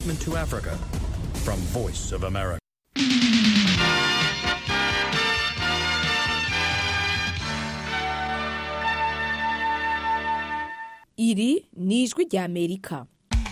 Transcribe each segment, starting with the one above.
to Africa from Voice of America. iri ni ijwi rya amerika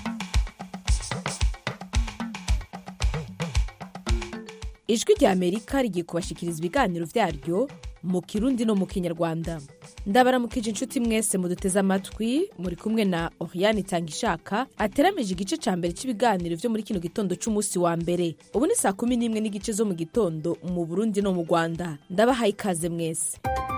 ijwi rya amerika rigiye kubashikiriza ibiganiro vyaryo mu kirundi no mu kinyarwanda ndabaramukije inshuti mwese muduteze amatwi muri kumwe na oriane itangishaka ateramije igice ca mbere c'ibiganiro vyo muri kino gitondo c'umunsi wa mbere ubu ni saa kumi n'imwe n'igice zo mu gitondo mu burundi no mu rwanda ndabahaye ikaze mwese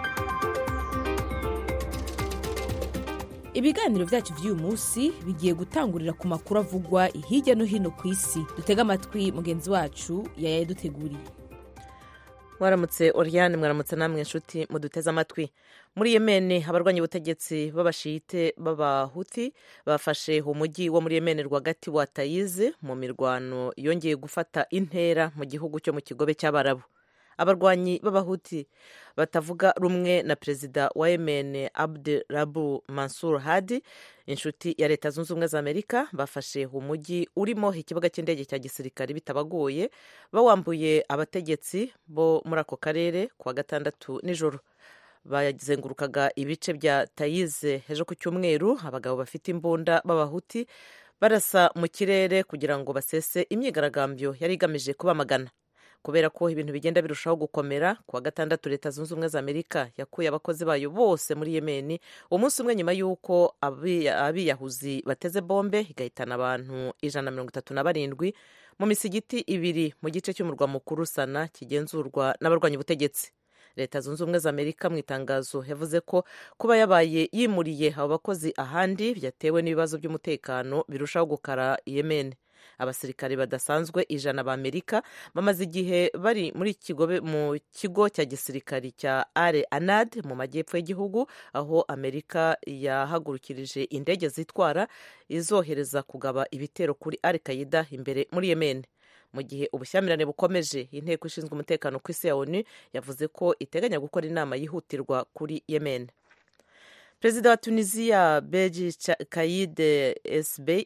ibiganiro vyacu vy'uyu munsi bigiye gutangurira ku makuru avugwa hirya no hino ku isi dutega amatwi mugenzi wacu yayaduteguriye mwaramutse oriane mwaramutse namwe inshuti muduteze amatwi muri yemeni abarwanya ubutegetsi b'abashite b'abahuti bafashe umujyi wo muri yemeni rwagati wa tayize mu mirwano yongeye gufata intera mu gihugu cyo mu kigobe cy'abarabu abarwanyi b'abahuti batavuga rumwe na perezida wa yemen abd rabu mansur hadi inshuti ya leta zunze ubumwe za amerika bafashe umujyi urimo ikibuga cy'indege cya gisirikare bitabagoye bawambuye abategetsi bo muri ako karere kuwa gatandatu nijoro bazengurukaga ibice bya tayize ejo ku cyumweru abagabo bafite imbunda b'abahuti barasa mu kirere kugira ngo basese imyigaragambyo yari igamije kubamagana kubera ko ibintu bigenda birushaho gukomera kuwa gatandatu leta zunze ubumwe za amerika yakuye abakozi bayo bose muri yemeni umunsi umwe nyuma y'uko abiyahuzi bateze bombe igahitana abantu ijana na mirongo itatu na barindwi mu misigiti ibiri mu gice cy'umurwa mukuru sana kigenzurwa n'abarwanya ubutegetsi leta zunze ubumwe za amerika mu itangazo yavuze ko kuba yabaye yimuriye abo bakozi ahandi byatewe n'ibibazo by'umutekano birushaho gukara yemeni abasirikare badasanzwe ijana ba amerika bamaze igihe bari muri kigobe mu kigo cya gisirikari cya are anad mu majyepfo y'igihugu aho amerika yahagurukirije indege zitwara izohereza kugaba ibitero kuri al qaida imbere muri yemen mu gihe ubushyamirane bukomeje inteko ishinzwe umutekano ku isi ya onu yavuze ko iteganya gukora inama yihutirwa kuri yemen perezida wa tunisiya beji kayide sb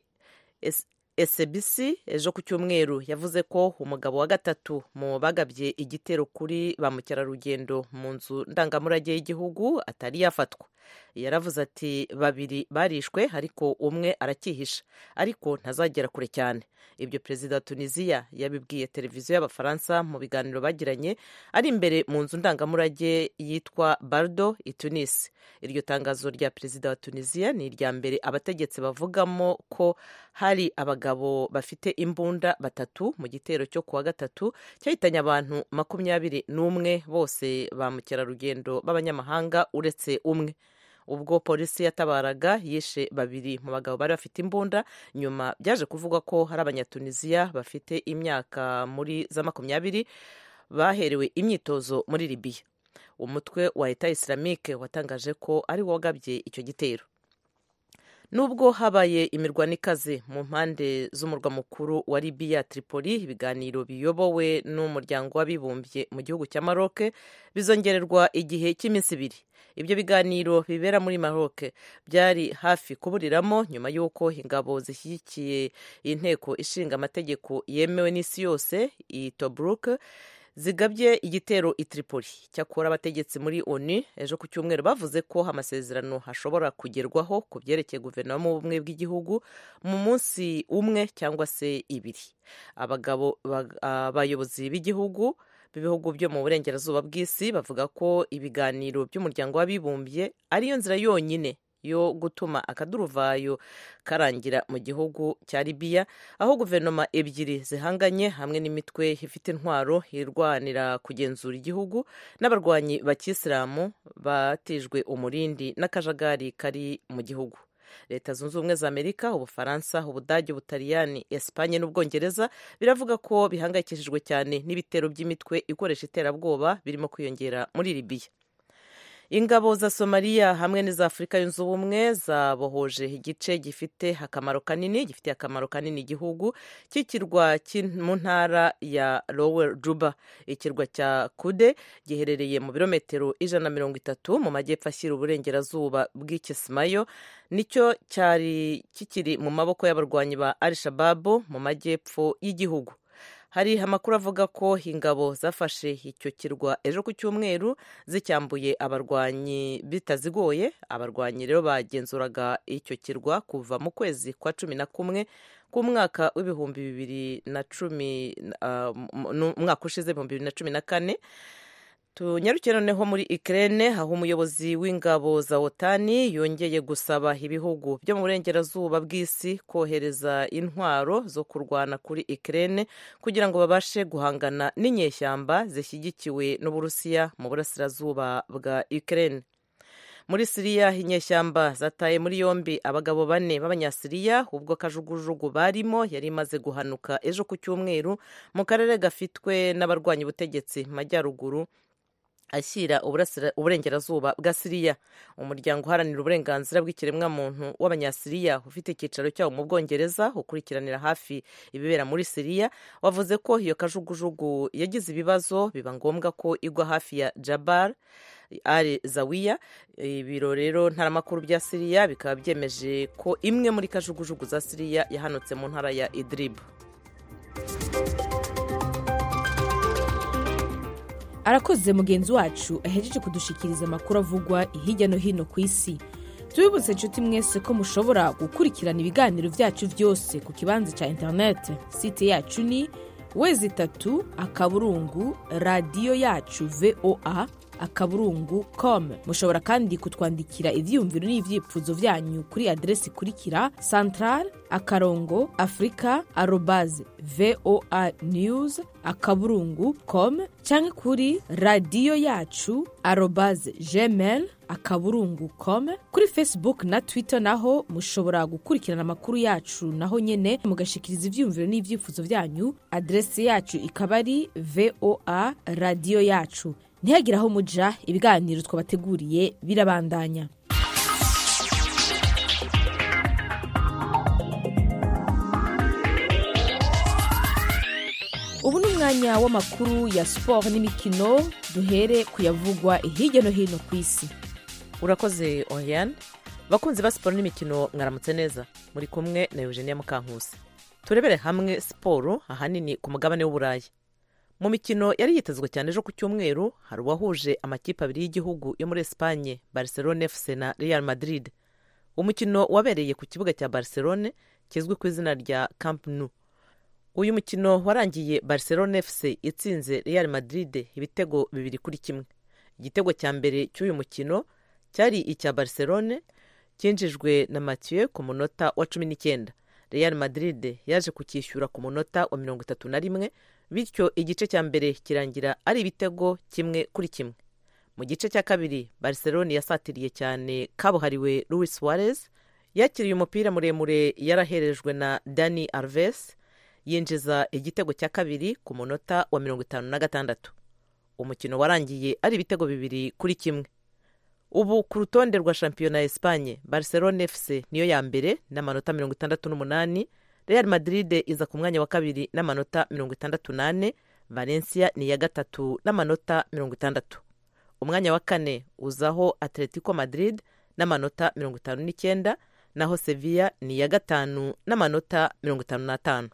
SBC ejo ku cyumweru yavuze ko umugabo wa gatatu mu bagabye igitero kuri ba mukerarugendo mu nzu ndangamurage y'igihugu atari yafatwa yaravuze ati babiri barishwe ariko umwe arakihisha ariko ntazagera kure cyane ibyo perezida wa tunisiya yabibwiye televiziyo y'abafaransa mu biganiro bagiranye ari imbere mu nzu ndangamurage yitwa bardo i tunis iryo tangazo rya perezida wa tunisiya ni irya mbere abategetsi bavugamo ko hari abagabo bafite imbunda batatu mu gitero cyo kuwa gatatu cyahitanye abantu makumyabiri n'umwe bose ba mukerarugendo b'abanyamahanga uretse umwe ubwo polisi yatabaraga yishe babiri mu bagabo bari bafite imbunda nyuma byaje kuvugwa ko hari abanyatunisiya bafite imyaka muri za makumyabiri baherewe imyitozo muri libiya umutwe wa leta isilamike watangaje ko ari wo wagabye icyo gitero nubwo habaye imirwano ikaze mu mpande z'umurwa mukuru wa libiya tripoli ibiganiro biyobowe n'umuryango w'abibumbye mu gihugu cya maroc bizongererwa igihe cy'iminsi ibiri ibyo biganiro bibera muri maroc byari hafi kuburiramo nyuma y'uko ingabo zishyigikiye inteko ishinga amategeko yemewe n'isi yose i tobruk zigabye igitero i Tripoli cyakora abategetsi muri onu ejo ku cyumweru bavuze ko amasezerano hashobora kugerwaho ku byerekeye guverinoma y'ubumwe bw'igihugu mu munsi umwe cyangwa se ibiri abagabo abayobozi b'igihugu b'ibihugu byo mu burengerazuba bw'isi bavuga ko ibiganiro by'umuryango w'abibumbye ariyo nzira yonyine yo gutuma akaduruvayo karangira mu gihugu cya libiya aho guverinoma ebyiri zihanganye hamwe n'imitwe ifite intwaro irwanira kugenzura igihugu n'abarwanyi bakisilamu batijwe umurindi n'akajagari kari mu gihugu leta zunze ubumwe za amerika ubufaransa ubudage ubutaliyani esipanye n'ubwongereza biravuga ko bihangayikishijwe cyane n'ibitero by'imitwe ikoresha iterabwoba birimo kwiyongera muri libiya ingabo za somaliya hamwe n'iza afurika yunze ubumwe zabohoje igice gifite akamaro kanini gifitiye akamaro kanini igihugu cy'ikirwa mu ntara ya lower juba ikirwa cya kude giherereye mu birometero ijana na mirongo itatu mu majyepfo ashyira uburengerazuba bw'ikisimayo nicyo cyari kikiri mu maboko y'abarwanyi ba al shababu mu majyepfo y'igihugu hari amakuru avuga ko ingabo zafashe icyo kirwa ejo ku cyumweru zicyambuye abarwanyi bitazigoye abarwanyi rero bagenzuraga icyo kirwa kuva mu kwezi kwa cumi na kumwe k'umwaka w'ibihumbi bibiri na cumi umwaka ushize ibihumbi bibiri na cumi na kane tunyarukiye noneho muri ikirere aho umuyobozi w'ingabo za otani yongeye gusaba ibihugu byo mu burengerazuba bw'isi kohereza intwaro zo kurwana kuri ikirere kugira ngo babashe guhangana n'inyeshyamba zishyigikiwe n'uburusiya mu burasirazuba bwa ikirere muri siriya inyeshyamba zataye muri yombi abagabo bane b'abanyasiriya ubwo kajugujugu barimo yari imaze guhanuka ejo ku cyumweru mu karere gafitwe n'abarwanya ubutegetsi mu majyaruguru ashyira uburengerazuba bwa siriya umuryango uharanira uburenganzira bw'ikiremwamuntu w'abanyasiriya ufite icyicaro cyawo mu bwongereza ukurikiranira hafi ibibera muri siriya wavuze ko iyo kajugujugu yagize ibibazo biba ngombwa ko igwa hafi ya jabar al zawiya ibiro rero ntaramakuru bya siriya bikaba byemeje ko imwe muri kajugujugu za siriya yahanutse mu ntara ya idribu arakoze mugenzi wacu ahejeje kudushikiriza amakuru avugwa hirya no hino ku isi tubibutse inshuti mwese ko mushobora gukurikirana ibiganiro byacu byose ku kibanza cya interineti site yacu ni wezi itatu akaburungu radiyo yacu voa akaburungu com mushobora kandi kutwandikira ibyiyumviro n'ibyifuzo byanyu kuri aderesi ikurikira central akarongo afurika arobaze voa news akaburungu com cyangwa kuri radiyo yacu arobaze gmail akaburungu com kuri facebook na twitter naho mushobora gukurikirana amakuru yacu naho nyine mugashikiriza ibyiyumviro n'ibyifuzo byanyu aderesi yacu ikaba ari voa radiyo yacu ntihagire aho muja ibiganiro twabateguriye birabandanya ubu ni umwanya w'amakuru ya siporo n'imikino duhere kuyavugwa hirya no hino ku isi urakoze oriyane bakunzi ba siporo n'imikino mwaramutse neza muri kumwe na eugenia mukankusi turebere hamwe siporo ahanini ku mugabane w'uburayi mu mikino yari yitezwe cyane ejo ku cyumweru hari uwahuje amakipe abiri y'igihugu yo muri esipanye barcelone fc na real madrid umukino wabereye ku kibuga cya barcelone kizwi ku izina rya camp nou uyu mukino warangiye barcelone fc itsinze real madrid ibitego bibiri kuri kimwe igitego cya mbere cy'uyu mukino cyari icya barcelone cyinjijwe na mathieu ku munota wa cumi n'icyenda real madrid yaje kucyishyura ku munota wa mirongo itatu na rimwe bityo igice cya mbere kirangira ari ibitego kimwe kuri kimwe mu gice cya kabiri barcelone yasatiriye cyane kabuhariwe louis suarez yakiriye umupira muremure yaraherejwe na dani alves yinjiza igitego cya kabiri ku munota wa mirongo itanu na gatandatu umukino warangiye ari ibitego bibiri kuri kimwe ubu ku rutonde rwa shampiyona ya esipanye barcelone fc niyo ya mbere n'amanota mirongo itandatu n'umunani real madrid iza ku mwanya wa kabiri n'amanota mirongo itandatu n'ane valencia ni iya gatatu n'amanota mirongo itandatu umwanya wa kane uzaho atletico madrid n'amanota mirongo itanu n'icyenda naho sevilla ni iya gatanu n'amanota mirongo itanu n'atanu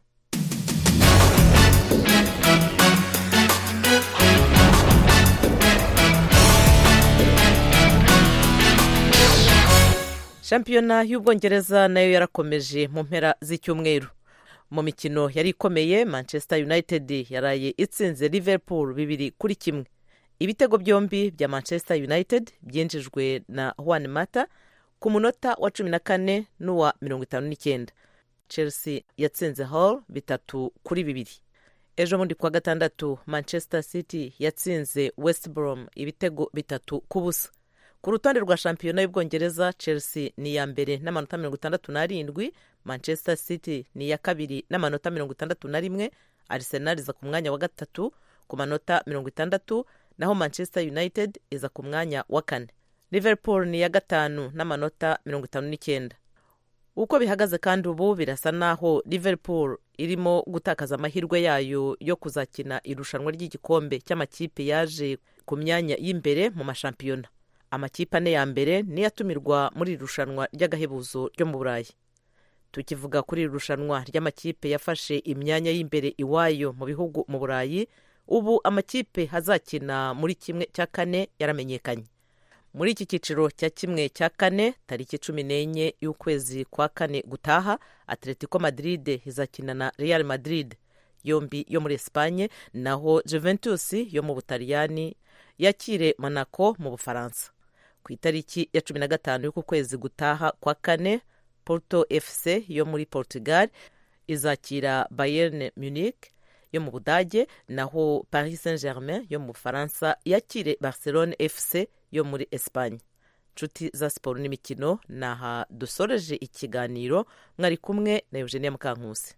shampiyona y'ubwongereza nayo yarakomeje mu mpera z'icyumweru mu mikino yari ikomeye manchester united yaraye itsinze liverpool bibiri kuri kimwe ibitego byombi bya manchester united byinjijwe na juan mata ku munota wa cumi na kane n'uwa mirongo itanu n'icyenda chelsea yatsinze hall bitatu kuri bibiri ejo bundi kuwa gatandatu manchester city yatsinze west brom ibitego bitatu ku busa ku rutonde rwa shampiyona y'ubwongereza chelsea ni iya mbere n'amanota mirongo itandatu n'arindwi manchester city ni iya kabiri n'amanota mirongo itandatu na rimwe arsenal iza ku mwanya wa gatatu ku manota mirongo itandatu naho manchester united iza ku mwanya wa kane liverpool ni iya gatanu n'amanota mirongo itanu n'icyenda uko bihagaze kandi ubu birasa naho liverpool irimo gutakaza amahirwe yayo yo kuzakina irushanwa ry'igikombe cy'amakipe yaje ku myanya y'imbere mu mashampiyona amakipe ane ya mbere niyo atumirwa muri iri rushanwa ry'agahebuzo ryo mu burayi tukivuga kuri iri rushanwa ry'amakipe yafashe imyanya y'imbere iwayo mu bihugu mu burayi ubu amakipe azakina muri kimwe cya kane yaramenyekanye muri iki cyiciro cya kimwe cya kane tariki cumi n'enye y'ukwezi kwa kane gutaha atletico madrid izakina na real madrid yombi yo muri esipanye naho juventus yo mu butaliyani yakire monaco mu bufaransa ku itariki ya cumi na gatanu y'uku kwezi gutaha kwa kane porto fc yo muri portugal izakira bayern munich yo mu budage naho paris saint germain yo mu bufaransa yakire barcelone fc yo muri esipanye inshuti za siporo n'imikino ni aha dusoreje ikiganiro mwari kumwe na eugenia mukankusi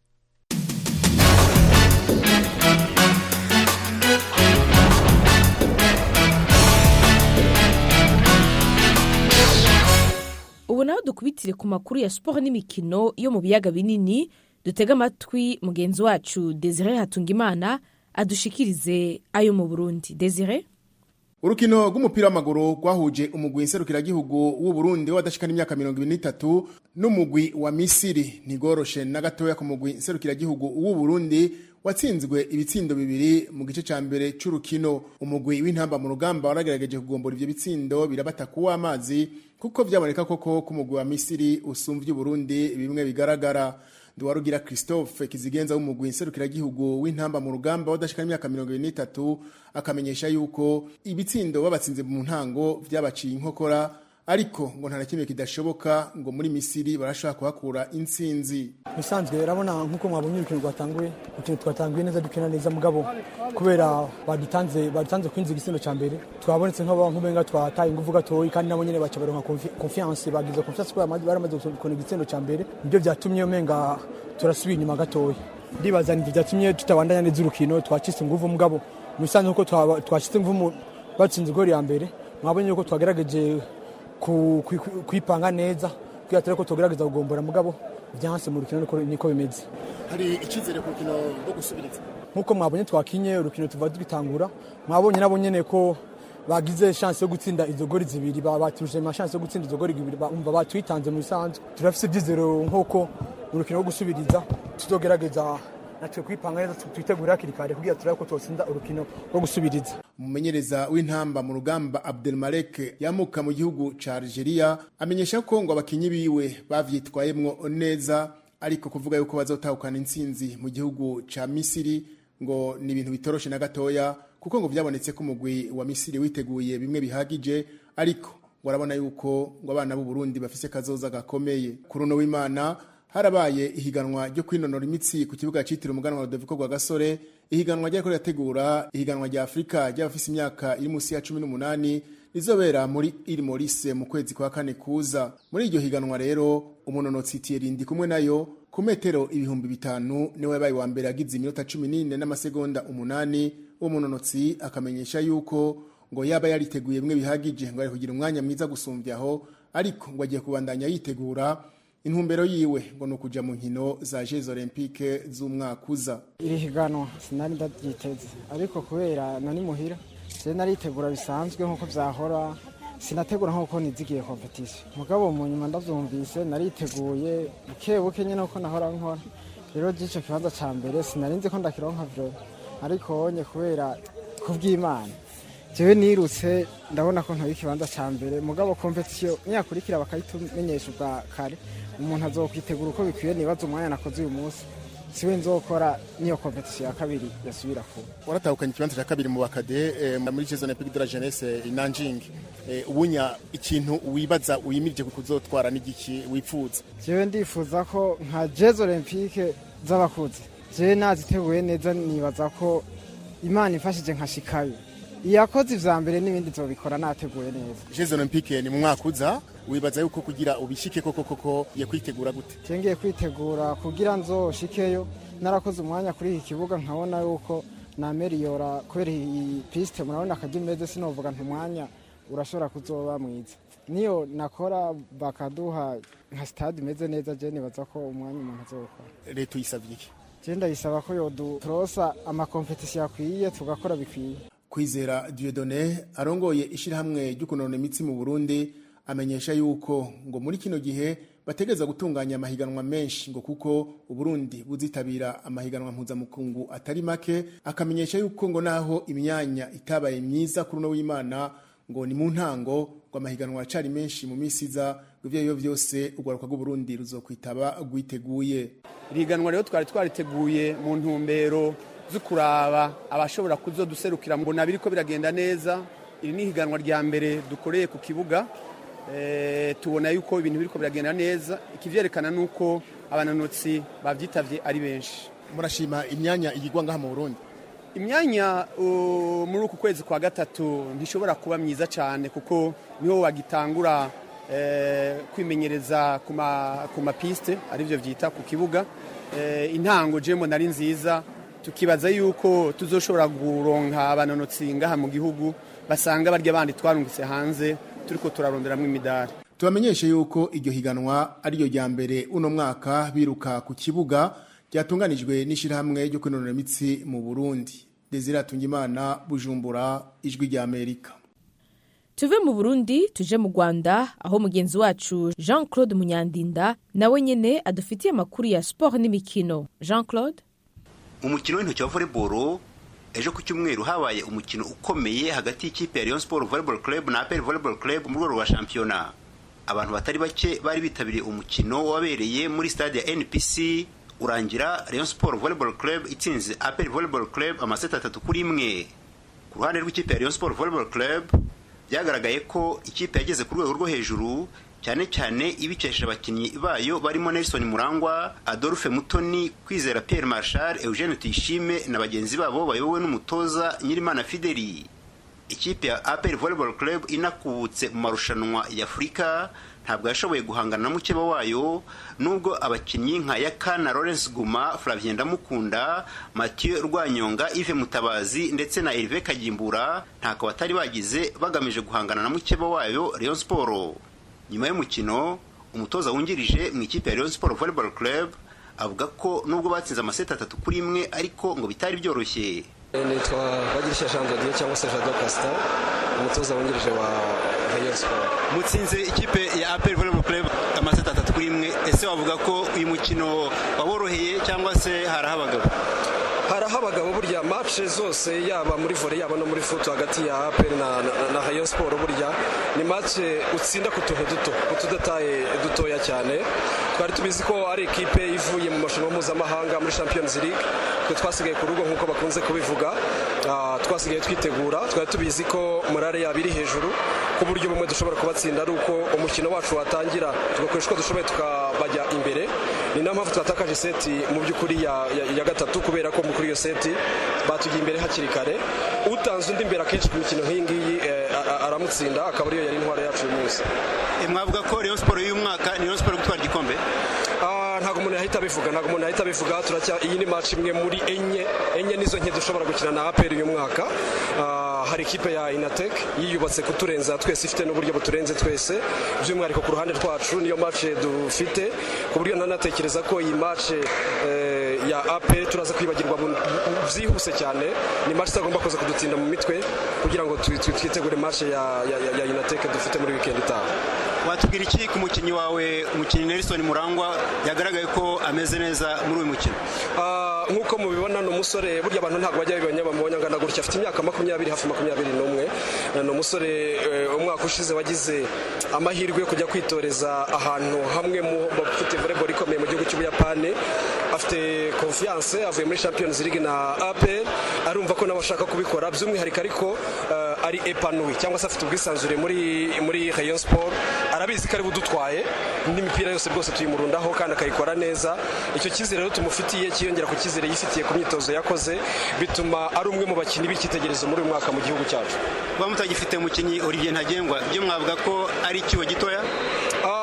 ubu naho dukubitire ku makuru ya siporo n'imikino yo mu biyaga binini dutega amatwi mugenzi wacu desire hatungimana adushikirize ayo mu burundi desire urukino rw'umupira w'amaguru rwahuje umugwi nserukiragihugu w'u Burundi w'abadashikana imyaka mirongo ibiri n'itatu n'umugwi wa misiri ntigoroshe na gatoya ku mugwi nserukiragihugu w'u Burundi watsinzwe ibitsindo bibiri mu gice cya mbere cy'urukino umugwi w'intamba mu rugamba waragerageje kugombora ibyo bitsindo birabata kuwa amazi kuko byaboneka koko ko umugwi wa misiri usumvye Burundi bimwe bigaragara Nduwarugira Christophe Kizigenza w'umugwi nserukiragihugu w'intamba mu rugamba wadashikana imyaka mirongo ibiri n'itatu akamenyesha yuko ibitsindo babatsinze mu ntango vyabaciye inkokora ariko ngo nta na kimwe kidashoboka ngo muri misiri barashobora kuhakura intsinzi bisanzwe urabona nk'uko mwabonye urukino rwatanguye urukino twatanguye neza dukina neza mugabo kubera badutanze badutanze kwinjiza igitsina cya mbere twabonetse nk'ubenga twataye ingufu gatoyi kandi nabo nyine baca baronka confiance bagize confiance kubera baramaze gukona igitsina cya mbere nibyo byatumye umenga turasubira inyuma gatoya ndibaza nivyo byatumye tutabandanya neza urukino twacitse ingufu mugabo mu bisanzwe kuko twacitse ingufu batsinze igori ya mbere mwabonye yuko twagerageje kwipanga neza kugira turebe ko tugerageza kugombora mugabo byanse mu rukino niko bimeze hari icyizere ku rukino rwo gusubiriza nk'uko mwabonye twakinye urukino tuva tugitangura mwabonye nabo nyene ko bagize chance yo gutsinda izo gori zibiri baturuje ma chance yo gutsinda izo gori zibiri umva batwitanze mu bisanzwe turafise ibyizero nk'uko urukino rwo gusubiriza tuzogerageza natwe kwipanga neza twitegura hakiri kare kugira turabe ko twotsinda urukino rwo gusubiriza umumenyereza w'intamba mu rugamba Abdelmalek yamuka mu gihugu ca Algeria amenyesha ko ngo abakinyi biwe bavyitwayemwo neza ariko kuvuga yuko bazotahukana intsinzi mu gihugu ca Misiri ngo ni ibintu bitoroshe na gatoya kuko ngo vyabonetse ko umugwi wa Misiri witeguye bimwe bihagije ariko ngo arabona yuko ngo abana b'u Burundi bafise kazoza gakomeye kuruno w'Imana harabaye ihiganwa ryo kwinonora imitsi ku kibuga cyitiriwe umuganwa wa Rudoviko rwa Gasore ihiganwa ryariko rirategura ihiganwa rya Afurika ry'abafise imyaka iri munsi ya cumi n'umunani rizobera muri iri Maurice mu kwezi kwa kane kuza muri iryo higanwa rero umunonotsi Thierry ndi kumwe nayo ku metero ibihumbi bitanu niwe yabaye wa mbere agize iminota cumi n'ine n'amasegonda umunani uwo munonotsi akamenyesha yuko ngo yaba yariteguye bimwe bihagije ngo ari kugira umwanya mwiza gusumbyaho ariko ngo agiye kubandanya yitegura intumbero yiwe ngo ni ukuja mu nkino za Jeux Olympique z'umwaka uza iri higanwa sinari ndaryiteze ariko kubera nani muhira je naritegura bisanzwe nk'uko vyahora sinategura nk'uko nizigiye competition mugabo mu nyuma ndavyumvise nariteguye buke buke nyene uko nahora nkora rero jico kibanza ca mbere sinarinzi ko ndakironka vyo ariko onye kubera kubw'imana jewe nirutse ndabona ko ntoye ikibanza ca mbere mugabo competition niyakurikira bakayitumenyesha ubwa kare umuntu azokwitegura uko bikwiye nibaza umwanya nakoze uyu munsi siwe nzokora niyo competition ya kabiri yasubira kuba waratahukanye ikibanza cya kabiri mu bakade eh, muri Jeux Olympiques de la Jeunesse i Nanjing eh, ubunya ikintu wibaza wimirije kuzotwara n'igiki wifuza jewe ndifuza ko nka Jeux Olympiques z'abakuze jewe naziteguye neza nibaza ko imana ifashije nkashikayo iyakoze ivya mbere n'ibindi zobikora nateguye neza Jeux Olympiques ni mu mwaka uza wibaza yuko kugira ubishike koko koko ye kwitegura gute cengiye kwitegura kugira nzoshikeyo narakoze umwanya kuri iki kibuga nkabona yuko nameriyora kubera iyi piste murabona akaryo imeze sinovuga nti umwanya urashobora kuzoba mwiza niyo nakora bakaduha nka stade imeze neza je nibaza ko umwanya umuntu azokora leta uyisabye iki je ndayisaba ko yodutrosa amakompetisiyo akwiye tugakora bikwiye kwizera Dieudonné arongoye ishirahamwe ryo kunonora imitsi mu Burundi amenyesha yuko ngo muri kino gihe bategeza gutunganya amahiganwa menshi ngo kuko Uburundi buzitabira amahiganwa mpuzamukungu atari make akamenyesha yuko ngo naho imyanya itabaye myiza kuri uno w'Imana ngo ni mu ntango ngo amahiganwa acari menshi mu misi iza ivyo biyo vyose urwaruka rw'Uburundi ruzokwitaba rwiteguye iriganwa rero twari twariteguye mu ntumbero zo kuraba abashobora kuzoduserukira mbona biriko biragenda neza iri ni ihiganwa rya mbere dukoreye ku kibuga Eh, tubona yuko ibintu biriko biragenda neza ikivyerekana nuko abananotsi bavyitavye ari benshi murashima imyanya igirwa ngaha mu Burundi imyanya uh, muri uku kwezi kwa gatatu ntishobora kuba myiza cyane kuko niho wagitangura eh, kwimenyereza ku ma- ku mapiste arivyo vyita ku kibuga eh, intango jembo nari nziza tukibaza yuko tuzoshobora kuronka abananotsi ngaha mu gihugu basanga barya bandi twarungitse hanze turiko turaronderamwo imidari tubamenyeshe yuko iryo higanwa ariryo rya mbere uno mwaka biruka ku kibuga ryatunganijwe n'ishirahamwe ryo kwinonora imitsi mu Burundi Desire Tungimana Bujumbura ijwi rya Amerika tuve mu burundi tuje mu rwanda aho mugenzi wacu jean claude munyandinda nawe nyene adufitiye amakuru ya siporo n'imikino jean claude umukino w'intoki wa volleyball ejo ku cyumweru habaye umukino ukomeye hagati y'ikipe ya Rayon Sport Volleyball Club na APR Volleyball Club mu rwego rwa shampiyona abantu batari bake bari bitabiriye umukino wabereye muri stade ya NPC urangira Rayon Sport Volleyball Club itsinze APR Volleyball Club amaseti atatu kuri imwe ku ruhande rw'ikipe ya Rayon Sport Volleyball Club byagaragaye ko ikipe yageze ku rwego rwo hejuru cyane cyane ibikesha abakinnyi bayo barimo Nelson Murangwa, Adolphe Mutoni, Kwizera Pierre Marshal, Eugene Tuyishime na bagenzi babo bayobowe n'umutoza Nyirimana Fideli. Ikipe ya APR Volleyball Club inakubutse mu marushanwa ya Afurika ntabwo yashoboye guhangana na mukeba wayo nubwo abakinnyi nka Yakana Lawrence Guma, Flavien Ndamukunda, Mathieu Rwanyonga, Yves Mutabazi ndetse na Hervé Kagimbura ntako batari bagize bagamije guhangana na mukeba wayo Rayon Sport. nyuma y'umukino umutoza wungirije mu ikipe ya Rayon Sport Volleyball Club avuga ko nubwo batsinze amaseti atatu kuri imwe ariko ngo bitari byoroshye nitwa bagirisha jean dodier cyangwa se jado casita umutoza wungirije wa rayon sport mutsinze ikipe ya APR Volleyball Club amaseti atatu kuri imwe ese wavuga ko uyu mukino waboroheye cyangwa se haraho abagabo haraho abagabo burya match zose yaba muri volley yaba no muri foot hagati ya APR na, na, na rayon sport burya ni match utsinda ku tuntu duto ku tudataye dutoya cyane twari tubizi ko ari ekipe ivuye mu marushanwa mpuzamahanga muri champions league twe twasigaye ku rugo nk'uko bakunze kubivuga Ah, twasigaye twitegura twari tubizi ko morale yaba iri hejuru ku buryo bumwe dushobora kubatsinda ari uko umukino wacu watangira tugakoresha uko dushoboye tukabajya imbere ni nayo mpamvu twatakaje seti mu by'ukuri ya, ya, ya gatatu kubera ko kuri iyo seti batugiye imbere hakiri kare utanze undi imbere akenshi ku mikino nk'iyi ngiyi eh, a- a- aramutsinda akaba ariyo yari intwaro yacu uyu munsi E, mwavuga ko Rayon Sport y'uyu mwaka ni Rayon Sport yo gutwara igikombe Ah, ntabwo umuntu yahita abivuga ntabwo umuntu yahita abivuga turacya iyi ni match imwe muri enye enye nizo nke dushobora gukina na APR uyu mwaka Ah, hari ikipe ya Inatek yiyubatse kuturenza twese ifite n'uburyo buturenze twese by'umwihariko ku ruhande rwacu niyo match dufite ku buryo nanatekereza ko iyi match eh, ya AP turaza kwibagirwa bu- bu- byihuse cyane ni match itagomba kuza kudutinda mu mitwe kugira ngo twi- twi- twitegure match ya, ya, ya, ya Inatek dufite muri weekend itaha watubwira iki ku mukinnyi wawe umukinnyi Nelson Murangwa yagaragaye ko ameze neza muri uyu mukino Ah, nk'uko mubibona ni umusore burya abantu ntabwo bajya babibonye bamubonye angana gutya afite imyaka makumyabiri hafi makumyabiri n'umwe ni umusore eh, umwaka ushize wagize amahirwe yo kujya kwitoreza ahantu hamwe mu bafite volleyball ikomeye mu gihugu cy'ubuyapani afite confiance avuye muri champions league na apr arumva ko nawe ashaka kubikora by'umwihariko ariko eh, ari epanui cyangwa se afite ubwisanzure muri muri rayon sport arabizi ko ari budutwaye n'imipira yose rwose tuyimurundaho kandi akayikora neza icyo cyizere rero tumufitiye cyiyongera ku cyizere yifitiye ku myitozo yakoze bituma ari umwe mu bakinnyi b'icyitegererezo muri uyu mwaka mu gihugu cyacu kuba mutagifite umukinnyi Olivier Ntagengwa byo mwavuga ko ari ikibo gitoya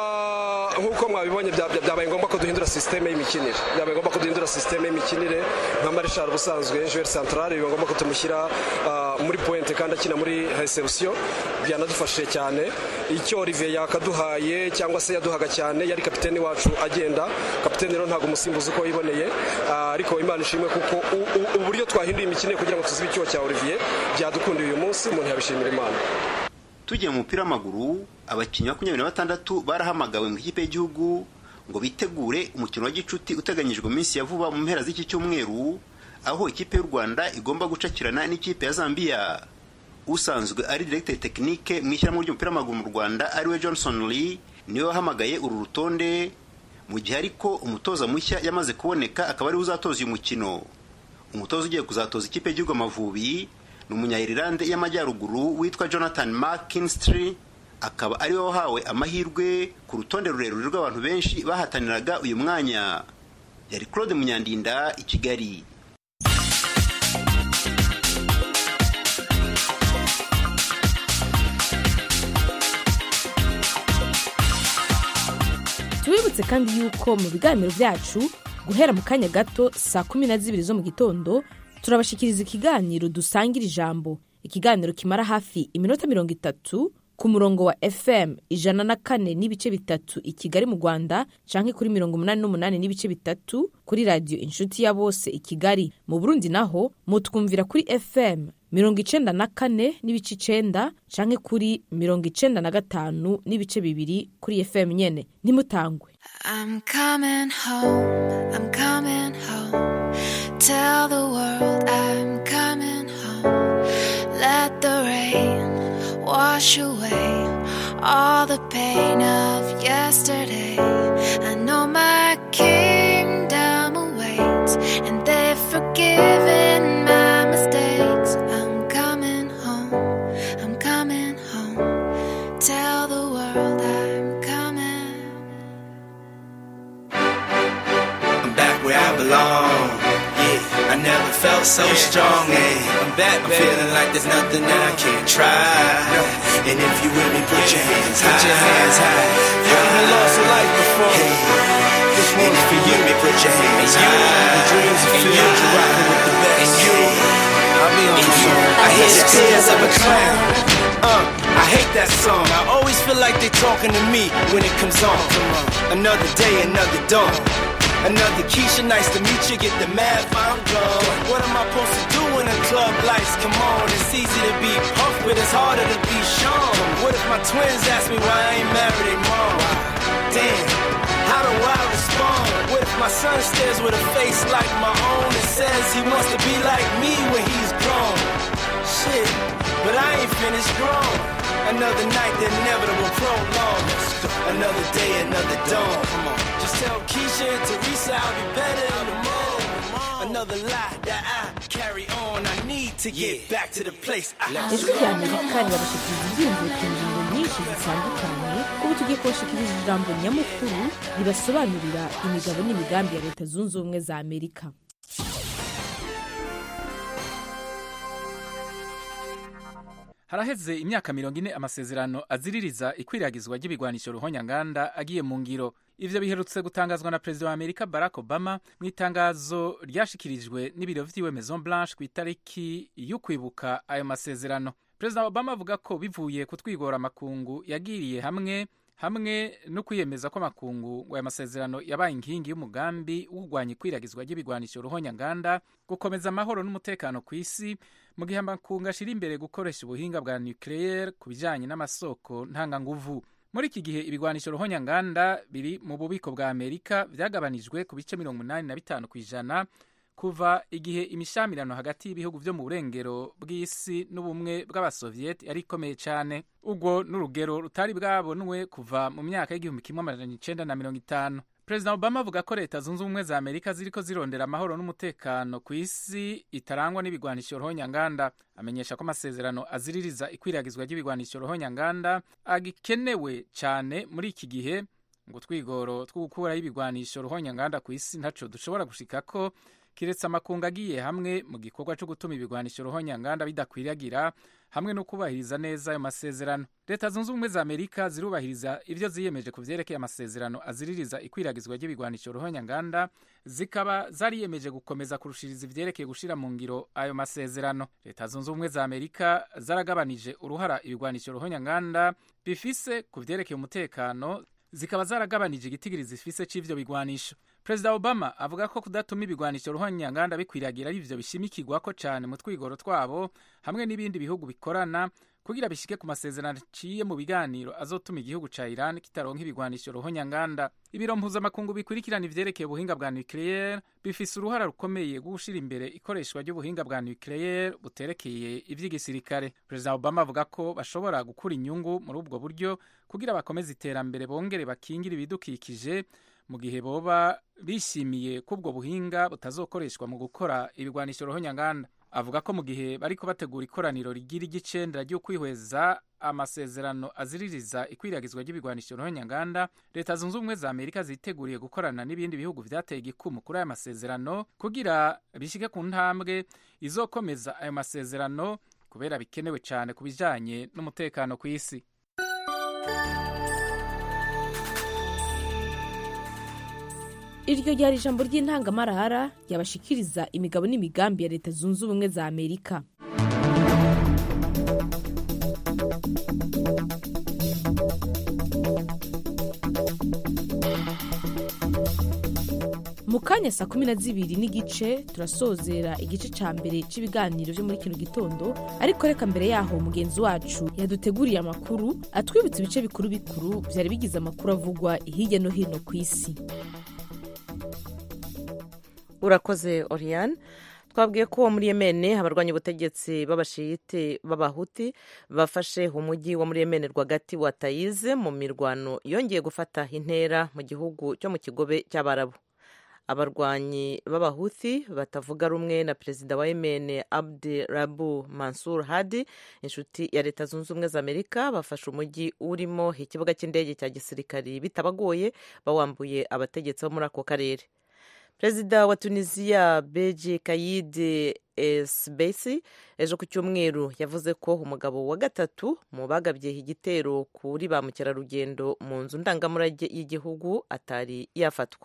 Ah, nk'uko mwabibonye bya- bya- byabaye ngombwa ko duhindura sisiteme y'imikinire byabaye ngombwa ko duhindura sisiteme y'imikinire nka marishal ubusanzwe joueur central biba ngombwa ko tumushyira ah, muri pointe kandi akina muri reception byanadufashije cyane icyo Olivier yakaduhaye cyangwa se yaduhaga cyane yari kapiteni wacu agenda kapiteni rero ntabwo umusimbuzi uko yiboneye ah, ariko imana ishimwe kuko u- u- uburyo twahinduye imikino kugira ngo tuzibe icyuho cya Olivier byadukundiye uyu munsi umuntu yabishimira imana tugiye mu mupira w'amaguru abakinnyi makumyabiri na batandatu barahamagawe mu ikipe y'igihugu ngo bitegure umukino wa gicuti uteganyijwe mu minsi ya vuba mu mpera z'iki cyumweru aho ikipe y'u rwanda igomba gucakirana n'ikipe ya zambia usanzwe ari directeur tekinike mu ishyirahamwe ry'umupira w'amaguru mu rwanda ariwe johnson lee niwe wahamagaye uru rutonde mu gihe ariko umutoza mushya yamaze kuboneka akaba ariwe uzatoza uyu mukino umutoza ugiye kuzatoza ikipe y'igihugu amavubi ni umunya-irilande y'amajyaruguru witwa jonathan mckinstry akaba ariwe wahawe amahirwe ku rutonde rurerure rw'abantu benshi bahataniraga uyu mwanya yari claude munyandinda i kigali tubibutse kandi yuko mu biganiro byacu guhera mu kanya gato saa kumi na zibiri zo mu gitondo turabashikiriza ikiganiro dusangira ijambo ikiganiro kimara hafi iminota mirongo itatu ku murongo wa fm ijana na kane n'ibice bitatu i kigali mu rwanda canke kuri mirongo umunani n'umunani n'ibice bitatu kuri radiyo inshuti ya bose i kigali mu burundi naho mutwumvira kuri fm mirongo icenda na kane n'ibice icenda canke kuri mirongo icenda na gatanu n'ibice bibiri kuri fm nyene ntimutangwe I'm coming home, I'm coming home. Tell the world I'm coming home. Let the rain wash away all the pain of yesterday. I know my kingdom awaits, and they've forgiven my mistakes. I'm coming home, I'm coming home. Tell the world I'm coming. I'm back where I belong. Yeah, I never felt so strong. Yeah, I'm back, I'm feeling like there's nothing that I can't try. And if you with me, put your hands high. Put your hands high. You haven't lost a life before. Hey. And if you with me, put your hands high. The dreams are filled, you're rocking with the best. And you, I'll be on the song. I hear the tears of a clown. Uh, I hate that song. I always feel like they talking to me when it comes on. Another day, another dawn. Another Keisha, nice to meet you. Get the math, I'm gone. What am I supposed to do when the club lights come on? It's easy to be Puff, but it's harder to be Sean. What if my twins ask me why I ain't married their mom? Damn, how do I respond? What if my son stares with a face like my own and says he wants to be like me when he's grown? Shit, but I ain't finished grown. Another night, the inevitable prolong. Another day, another dawn. Come on. Just tell Keisha and Teresa I'll be better in the morning. Another lie that I carry on. I need to get back to the place I ijwi rya amerika rirabashikiriza ibyiyumviro ku ngingo nyinshi zitandukanye ubu tugiye kubashikiriza ijambo nyamukuru ribasobanurira imigabo n'imigambi ya leta zunze ubumwe za amerika haraheze imyaka mirongo ine amasezerano aziririza ikwiragizwa ry'ibigwanisho ruhonyanganda agiye mu ngiro ivyo biherutse gutangazwa na perezida wa amerika barack obama mu itangazo ryashikirijwe n'ibiro vyiwe maison blanche ku itariki y'ukwibuka ayo masezerano perezida obama avuga ko bivuye ku twigora amakungu yagiriye hamwe hamwe no kwiyemeza ko amakungu ngo aya masezerano yabaye inkingi y'umugambi wo kurwanya ikwiragizwa ry'ibigwanisho ruhonyanganda gukomeza amahoro n'umutekano ku isi mu gihe amakungu ashira imbere gukoresha ubuhinga bwa nucleaire ku bijanye n'amasoko ntanganguvu muri iki gihe ibigwanisho ruhonyanganda biri mu bubiko bwa amerika vyagabanijwe ku bice mirongo umunani na bitanu ku ijana kuva igihe imishamirano hagati y'ibihugu vyo mu burengero bw'isi n'ubumwe bw'abasovieti yari ikomeye cane ubwo n'urugero rutari bwabonwe kuva mu myaka y'igihumbi kimwe amajana icenda na mirongo itanu perezida obama avuga ko leta zunze ubumwe za amerika ziriko zirondera amahoro n'umutekano ku isi itarangwa n'ibigwanisho ruhonyanganda amenyesha ko amasezerano aziririza ikwiragizwa ry'ibigwanisho ruhonyanganda agikenewe cane muri iki gihe ngo twigoro two gukuraho ibigwanisho ruhonyanganda ku isi ntaco dushobora gushikako kiretse amakungu agiye hamwe mu gikorwa cyo gutuma ibigwanisho ruhonyanganda bidakwiragira hamwe no kubahiriza neza ayo masezerano leta zunze ubumwe za amerika zirubahiriza ibyo ziyemeje ku vyerekeye amasezerano aziririza ikwiragizwa ry'ibigwanisho ruhonyanganda zikaba zariyemeje gukomeza kurushiriza ivyerekeye gushira mu ngiro ayo masezerano leta zunze ubumwe za amerika zaragabanije uruhara ibigwanisho ruhonyanganda bifise ku vyerekeye umutekano zikaba zaragabanije igitigiri zifise c'ivyo bigwanisho perezida obama avuga ko kudatuma ibigwanisho ruhonyanganda bikwiragira ari ivyo bishimikirwako cane mu twigoro twabo hamwe n'ibindi bihugu bikorana kugira bishike ku masezerano aciye mu biganiro azotuma igihugu ca iran kitaronka ibigwanisho ruhonyanganda ibiro mpuzamakungu bikurikirana ivyerekeye ubuhinga bwa nucleaire bifise uruhara rukomeye rwo gushira imbere ikoreshwa ry'ubuhinga bwa nucleaire buterekeye ivy'igisirikare perezida obama avuga ko bashobora gukura inyungu muri ubwo buryo kugira bakomeze iterambere bongere bakingire ibidukikije mu gihe boba bishimiye ko ubwo buhinga butazokoreshwa mu gukora ibigwanisho ruhonyanganda avuga ko mu gihe bariko bategura ikoraniro rigira igicendera ryo kwihweza amasezerano aziririza ikwiragizwa ry'ibigwanisho ruhonyanganda leta zunze ubumwe za amerika ziteguriye gukorana n'ibindi bihugu vyateye igikumu kuri ayo masezerano kugira bishike ku ntambwe izokomeza ayo masezerano kubera bikenewe cane ku bijanye n'umutekano ku isi iryo ryari ijambo ry'intangamarara ryabashikiriza imigabo n'imigambi ya leta zunze ubumwe za amerika mu kanya saa kumi na zibiri n'igice turasozera igice ca mbere c'ibiganiro vyo muri kino gitondo ariko reka mbere yaho mugenzi wacu yaduteguriye amakuru atwibutsa ibice bikuru bikuru vyari bigize amakuru avugwa hirya no hino ku isi urakoze oriane twabwiye ko muri yemene abarwanya ubutegetsi b'abashiyite b'abahuti bafashe umujyi wo muri yemene rwagati wa tayize mu mirwano yongeye gufata intera mu gihugu cyo mu kigobe cy'abarabu abarwanyi b'abahuthi batavuga rumwe na perezida wa yemene abdi rabu mansur hadi inshuti ya leta zunze ubumwe za amerika bafashe umujyi urimo ikibuga cy'indege cya gisirikari bitabagoye bawambuye abategetsi bo muri ako karere perezida wa tunisiya beji kayide esbesi ejo ku cyumweru yavuze ko umugabo wa gatatu mu bagabye igitero kuri ba mukerarugendo mu nzu ndangamurage y'igihugu atari yafatwa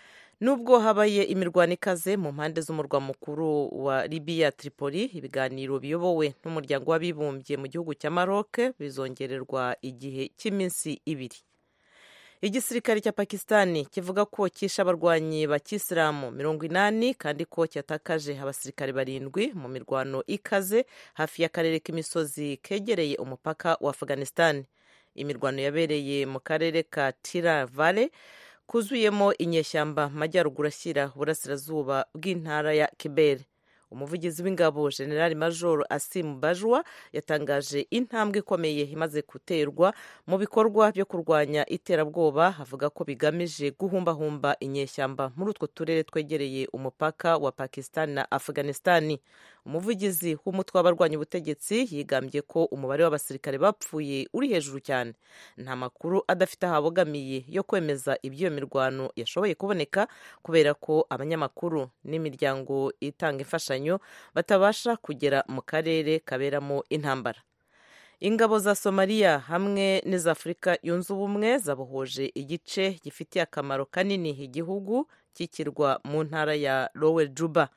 nubwo habaye imirwano ikaze mu mpande z'umurwa mukuru wa libiya tripoli ibiganiro biyobowe n'umuryango w'abibumbye mu gihugu cya maroc bizongererwa igihe cy'iminsi ibiri igisirikare cya pakistani kivuga ko cyishe abarwanyi ba kisilamu mirongo inani kandi ko cyatakaje abasirikare barindwi mu mirwano ikaze hafi y'akarere k'imisozi kegereye umupaka wa afghanistan imirwano yabereye mu karere ka tira vale kuzuyemo inyeshyamba majyaruguru ashyira uburasirazuba bw'intara ya kibere umuvugizi w'ingabo generali majoro asimu bajwa yatangaje intambwe ikomeye imaze guterwa mu bikorwa byo kurwanya iterabwoba avuga ko bigamije guhumbahumba inyeshyamba muri utwo turere twegereye umupaka wa pakistan na afghanistani umuvugizi w'umutwe w'abarwanya ubutegetsi yigambye ko umubare w'abasirikare bapfuye uri hejuru cyane nta makuru adafite aho abogamiye yo kwemeza iby'iyo mirwano yashoboye kuboneka kubera ko abanyamakuru n'imiryango itanga imfashanyo batabasha kugera mu karere kaberamo intambara ingabo za somaliya hamwe n'iza afurika yunze ubumwe zabohoje igice gifitiye akamaro kanini igihugu cy'ikirwa mu ntara ya lower juba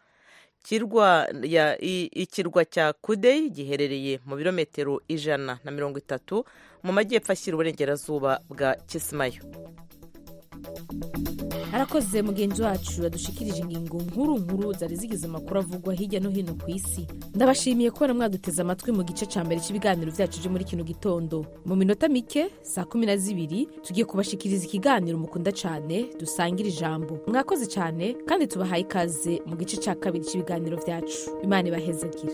ikirwa cya kudey giherereye mu birometero ijana na mirongo itatu mu majyepfo ashyira uburengerazuba bwa kisimayo arakoze mugenzi wacu yadushikirije ingingo nkuru nkuru zari zigize amakuru avugwa hirya no hino ku isi ndabashimiye kubona mwaduteze amatwi mu gice cya mbere cy'ibiganiro byacu byo muri kino gitondo mu minota mike saa kumi na zibiri tugiye kubashikiriza ikiganiro mukunda cyane dusangira ijambo mwakoze cyane kandi tubahaye ikaze mu gice cya kabiri cy'ibiganiro byacu imana ibahezagire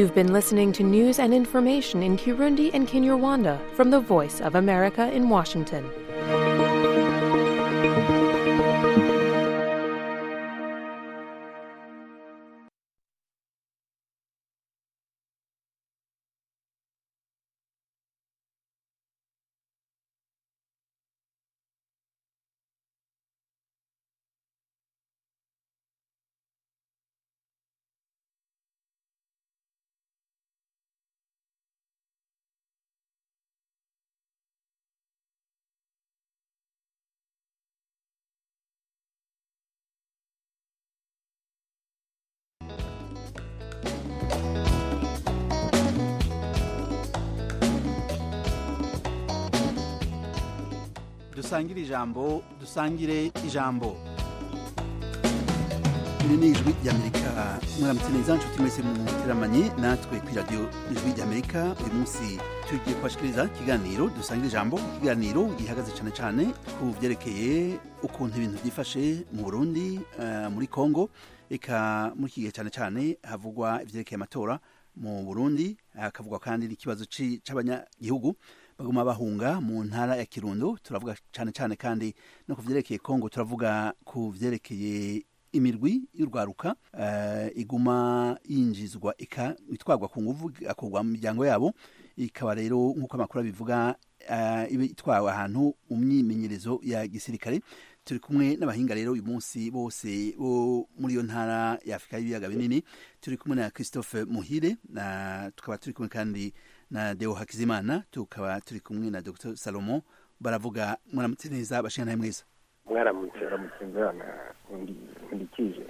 You've been listening to news and information in Kirundi and Kinyarwanda from the Voice of America in Washington. dusangire ijambo dusangire ijambo iri ni ijwi ry'amerika mwaramutse neza nshuti mwese muteramanye natwe ku iradiyo ijwi ry'amerika uyu munsi tugiye kubashikiriza ikiganiro dusangire ijambo ikiganiro gihagaze cyane cyane ku byerekeye ukuntu ibintu byifashe mu burundi eh, muri congo eka muri iki gihe cyane cyane havugwa ibyerekeye amatora mu burundi hakavugwa kandi n'ikibazo ci- c'abanyagihugu baguma bahunga mu ntara ya kirundo turavuga cyane cyane kandi no ku vyerekeye kongo turavuga ku vyerekeye imirwi y'urwaruka eh, iguma yinjizwa ika itwarwa ku nguvu akorwa mu miryango yabo ikaba rero nk'uko amakuru abivuga eh, iba itwawe ahantu mu myimenyerezo ya gisirikare turi kumwe n'abahinga rero uyu munsi bose bo muri iyo ntara ya afurika y'ibiyaga binini turi kumwe na christophe muhire na tukaba turi kumwe kandi na deo hakizimana tukaba turi kumwe na dr salomo baravuga muramutse neza bashinganaye mweza mwaramutse mwaramutse mwana undikije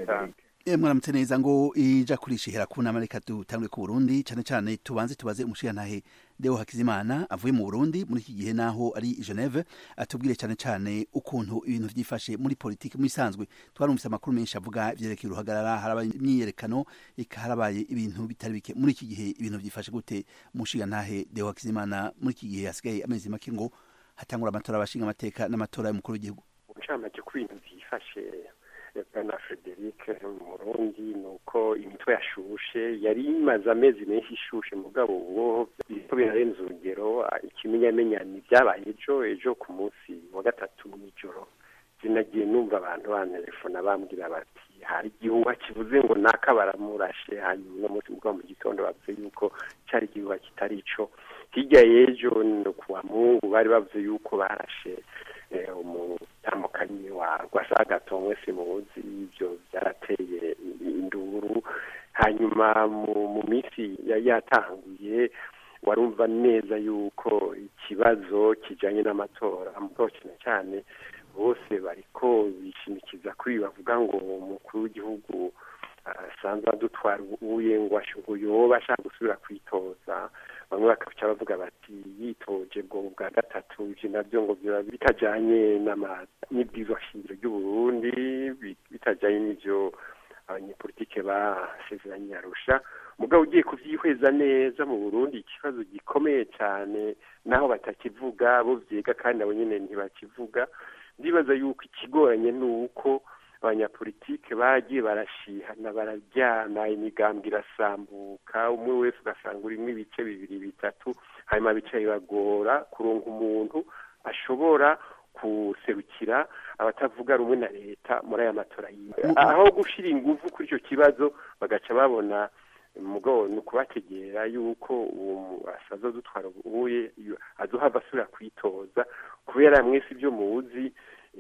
E, mwaramutse neza ngo ija kurishihera ku nama reka dutangwe ku Burundi cyane cyane tubanze tubaze umushigantahe Deo Hakizimana avuye mu Burundi muri iki gihe naho ari i Geneve atubwire cyane cyane ukuntu ibintu vyifashe muri politiki muri sanzwe twarumvise amakuru menshi avuga ivyerekeye uruhagarara harabaye imyiyerekano eka harabaye ibintu bitari bike muri iki gihe ibintu vyifashe gute umushigantahe Deo Hakizimana muri iki gihe hasigaye amezi make ngo hatangura amatora abashinga amateka n'amatora y'umukuru w'igihugu uncamake ku bintu byifashe bwana frederic mu burundi ni uko imitwe yashushe yari imaze amezi menshi ishushe mugabo ubu biriko birarenza urugero ah, ikimenyamenya ni ibyabaye ejo ejo ku munsi wa gatatu mw'ijoro sinagiye numva abantu bantelefona bambwira bati hari igihuha kivuze ngo naka baramurashe hanyuma uno munsi mugabo mu gitondo bavuze yuko cyari igihuha kitari ico hirya y'ejo no kuwa mungu bari bavuze yuko barashe eh, umutamukanyi wa rwasagatomwe simuzi ivyo vyarateye induru hanyuma mu, mu minsi yari yatanguye warumva neza yuko ikibazo kijanye n'amatora mugabo cyane cyane bose bariko bishimikiza kuri ibi bavuga ngo umukuru w'igihugu asanzwe adutwara ubuye ngo ash- ngo yoba ashaka gusubira kwitoza bamwe bakaca bavuga bati yitoje bwo bwa gatatu ivyo navyo ngo biba bitajanye n'ama- n'ibwirizwa shingiro ry'uburundi bi- bitajanye n'ivyo abanyepolitike basezeranye arusha mugabo ugiye kuvyihweza neza mu burundi ikibazo gikomeye cyane naho batakivuga bo vyiga kandi abo nyene ntibakivuga ndibaza yuko ikigoranye ni uko abanyapolitike bagiye barashihana bararyana imigambi irasambuka umwe wese ugasanga urimo ibice bibiri bitatu hanyuma bica bibagora kuronka umuntu ashobora guserukira abatavuga rumwe na leta muri aya matora yiwe aho gushira ingufu kuri icyo kibazo bagaca babona mugabo ni ukubategera yuko uwo asaza dutwara ubuye azohava asubira kwitoza kubera mwese ibyo muzi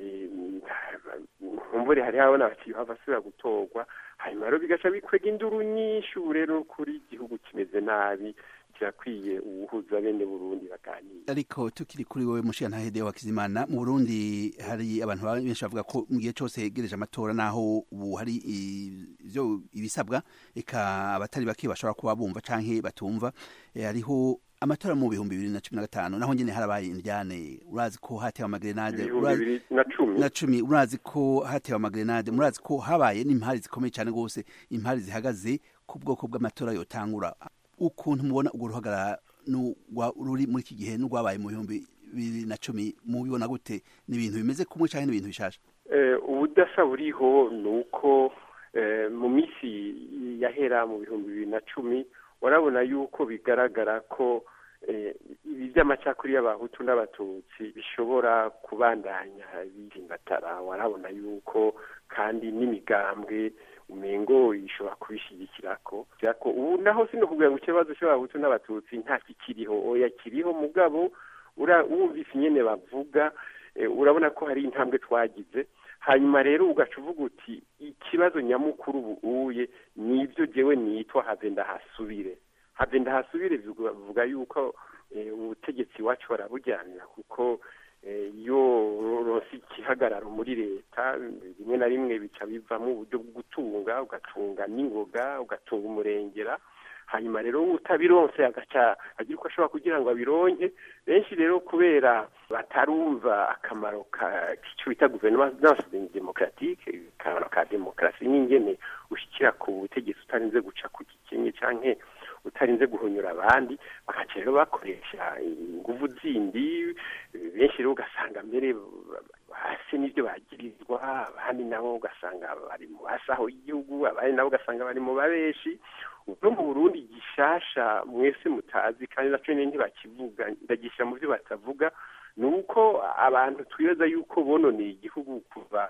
nkumbure hari habona bati hava asubira gutorwa hanyuma rero bigaca bikwega induru nyinshi ubu rero kuri igihugu kimeze nabi kirakwiye uwuhuza bene burundi baganira ariko tukiri kuri wowe mushiyantahe Deo Hakizimana mu Burundi hari abantu benshi bavuga ko mu gihe cyose hegereje amatora naho ubu hari ivyo ibisabwa eka abatari bake bashobora kuba bumva canke batumva eh, hariho amatora mu bihumbi bibiri na cumi na gatanu naho nyene harabaye indyane urazi ko hatewe amagrenade ibihumbi bibiri na cumi na cumi urazi ko hatewe amagrenade murazi ko habaye n'impari zikomeye cyane rwose impari zihagaze ku bwoko bw'amatora yotangura ukuntu mubona urwo ruhagarara ruri muri iki gihe n'urwabaye mu bihumbi bibiri na cumi mubibona gute ni ibintu bimeze kumwe cyangwa ni ibintu bishasha ubudasa buriho ni uko mu minsi yahera mu bihumbi bibiri na cumi warabona yuko bigaragara ko ibi by'amacakuri y'abahutu n'abatutsi bishobora kubandanya bizimbatara warabona yuko kandi n'imigambwe umengo ishobora kubishyigikira ko ubu naho sino kugira ngo ikibazo cy'abahutu n'abatutsi nta kikiriho oya kiriho mugabo wumvise nyine bavuga urabona ko hari intambwe twagize hanyuma rero ugaca uvuga uti ikibazo nyamukuru ubu uye ni ibyo jyewe nitwa have ndahasubire have ndahasubire bivuga yuko ubutegetsi iwacu barabujyanira kuko iyo ronse igihagararo muri leta rimwe na rimwe bica bivamo uburyo bwo gutunga ugatunga n'ingoga ugatunga umurengera hanyuma rero utabironse agaca agira uko ashobora kugira ngo abironke benshi rero kubera batarumva akamaro k'icyo bita guverinance demokaratike akamaro ka demokarasi n'ingene ushyikira ku butegetsi utarinze guca ku gikenye cyangwa utarinze guhonyura abandi bagaca rero bakoresha inguvu zindi benshi rero ugasanga mbere hasi n'ibyo bagirizwa abandi nabo ugasanga bari mu basaho y'igihugu abandi nabo ugasanga bari mu babeshi no mu burundi gishasha mwese mutazi kandi nacyo nyine ntibakivuga ndagishyira mu byo batavuga ni uko abantu twibaza yuko bononeye igihugu kuva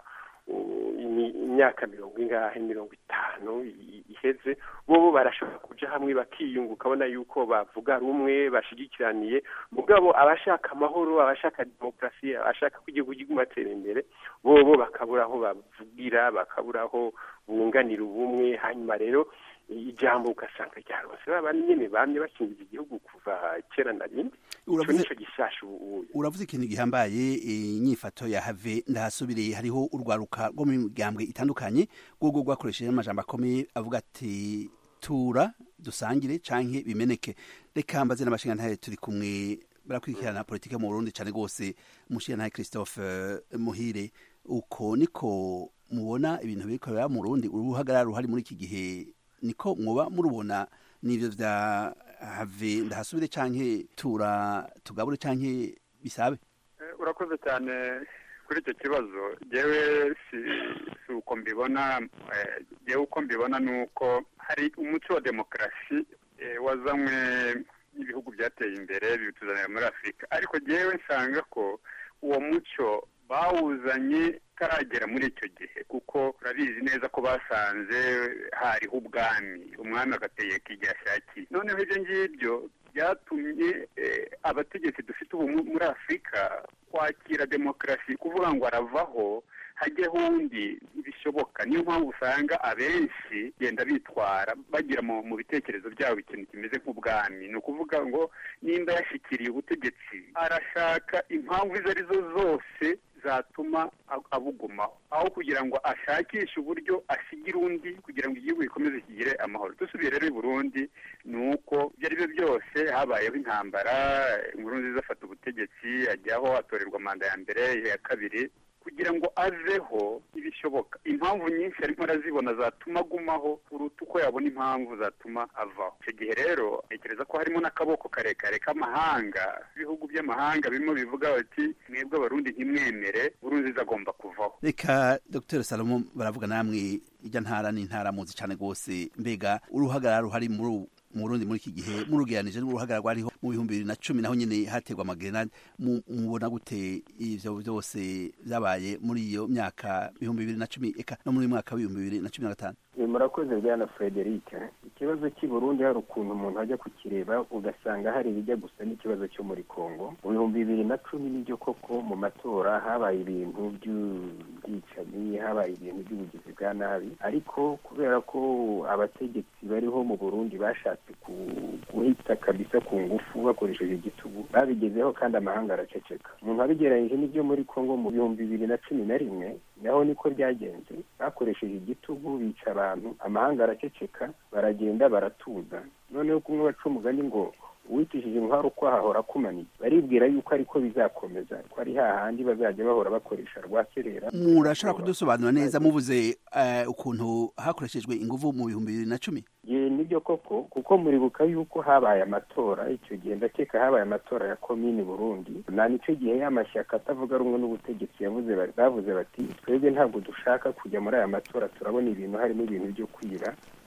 imyaka mirongo ingahe mirongo itanu iheze bo barashobora kuja hamwe bakiyunga ukabona yuko bavuga rumwe bashigikiraniye mugabo abashaka amahoro abashaka demokarasi abashaka ko igihugu kiguma atera imbere bobo bakabura aho bavugira bakabura aho bunganira ubumwe hanyuma rero ijambo ugasanga ryaronse babandi nyene bamye bakingiza igihugu kuva kera na rindi ico nico gishasha ubuye uravuze ikintu gihambaye inyifato ya have ndahasubiriye hariho urwaruka rwo mu migambwe itandukanye rwogo rwakoresheje amajambo akomeye avuga ati tura dusangire canke bimeneke reka mbaze n'abashingantahe turi kumwe barakurikirana politike mu Burundi cane gose umushingantahe Christophe Muhire uko niko mubona ibintu biriko biba mu Burundi uruhagarara ruhari muri iki gihe niko mwoba murubona nivyo vya have ndahasubire canke tura tugabure canke bisabe urakoze cyane kuri icyo kibazo jewe si si uko mbibona jewe uko mbibona ni uko hari umuco wa demokarasi wazanywe n'ibihugu byateye imbere biwutuzanira muri afurika ariko jewe nsanga ko uwo muco bawuzanye utaragera muri icyo gihe kuko urabizi neza ko basanze hariho ubwami umwami agategeka igihe ashakiye noneho ibyo ngibyo byatumye abategetsi dufite ubu muri afurika kwakira demokarasi kuvuga ngo aravaho hajyeho undi bishoboka niyo mpamvu usanga abenshi genda bitwara bagira mu bitekerezo byabo ikintu kimeze nk'ubwami ni ukuvuga ngo nimba yashyikiriye ubutegetsi arashaka impamvu izo ari zo zose zatuma abugumaho aho kugira ngo ashakishe uburyo asigira undi kugira ngo igihugu gikomeze kigire amahoro dusubiye rero i burundi ni uko ibyo ari byo byose habayeho intambara inkuru nziza afata ubutegetsi ajyaho atorerwa manda ya mbere iya kabiri kugira ngo aveho ibishoboka impamvu nyinshi arimo arazibona zatuma agumaho kuruta uko yabona impamvu zatuma avaho icyo gihe rero ntekereza ko harimo n'akaboko karekare k'amahanga ibihugu by'amahanga birimo bivuga bati mwebwe abarundi ntimwemere burunziza agomba kuvaho reka dr salomo baravuga namwe ijya ntara n'intara muzi cyane rwose mbega uruhagarara ruhari muri mu Burundi muri iki gihe murugeranije n'uruhagarara rwariho mu bihumbi bibiri na cumi naho nyine haterwa amagerenade mubona gute ivyo byose byabaye muri iyo myaka ibihumbi bibiri na cumi eka no muri uyu mwaka w'ibihumbi bibiri na cumi na gatanu murakoze bwana frederic ikibazo cy'i burundi hari ukuntu umuntu ajya kukireba ugasanga hari ibijya gusa n'ikibazo cyo muri congo mu bihumbi bibiri na cumi n'ibyo koko mu matora habaye ibintu by'ubwicanyi habaye ibintu by'ubugizi bwa nabi ariko kubera ko abategetsi bariho mu burundi bashatse guhita kabisa ku ngufu bakoresheje igitugu babigezeho kandi amahanga araceceka umuntu abigereranyije n'ibyo muri congo mu bihumbi bibiri na cumi na rimwe naho niko byagenze bakoresheje igitugu bica abantu amahanga araceceka baragenda baratuza noneho kumwe baca umugani ngo uwitishije intwaro uko hahora akumaniye baribwira yuko ariko bizakomeza ko ari hahandi bazajya bahora bakoresha rwa serera murashobora kudusobanura neza mubuze ukuntu hakoreshejwe inguvu mu bihumbi bibiri na cumi nibyo koko kuko muribuka yuko habaye amatora icyo gihe ndakeka habaye amatora ya komini burundi na nicyo gihe y'amashyaka atavuga rumwe n'ubutegetsi yavuze bavuze bati twebwe ntabwo dushaka kujya muri aya matora turabona ibintu harimo ibintu byo kwira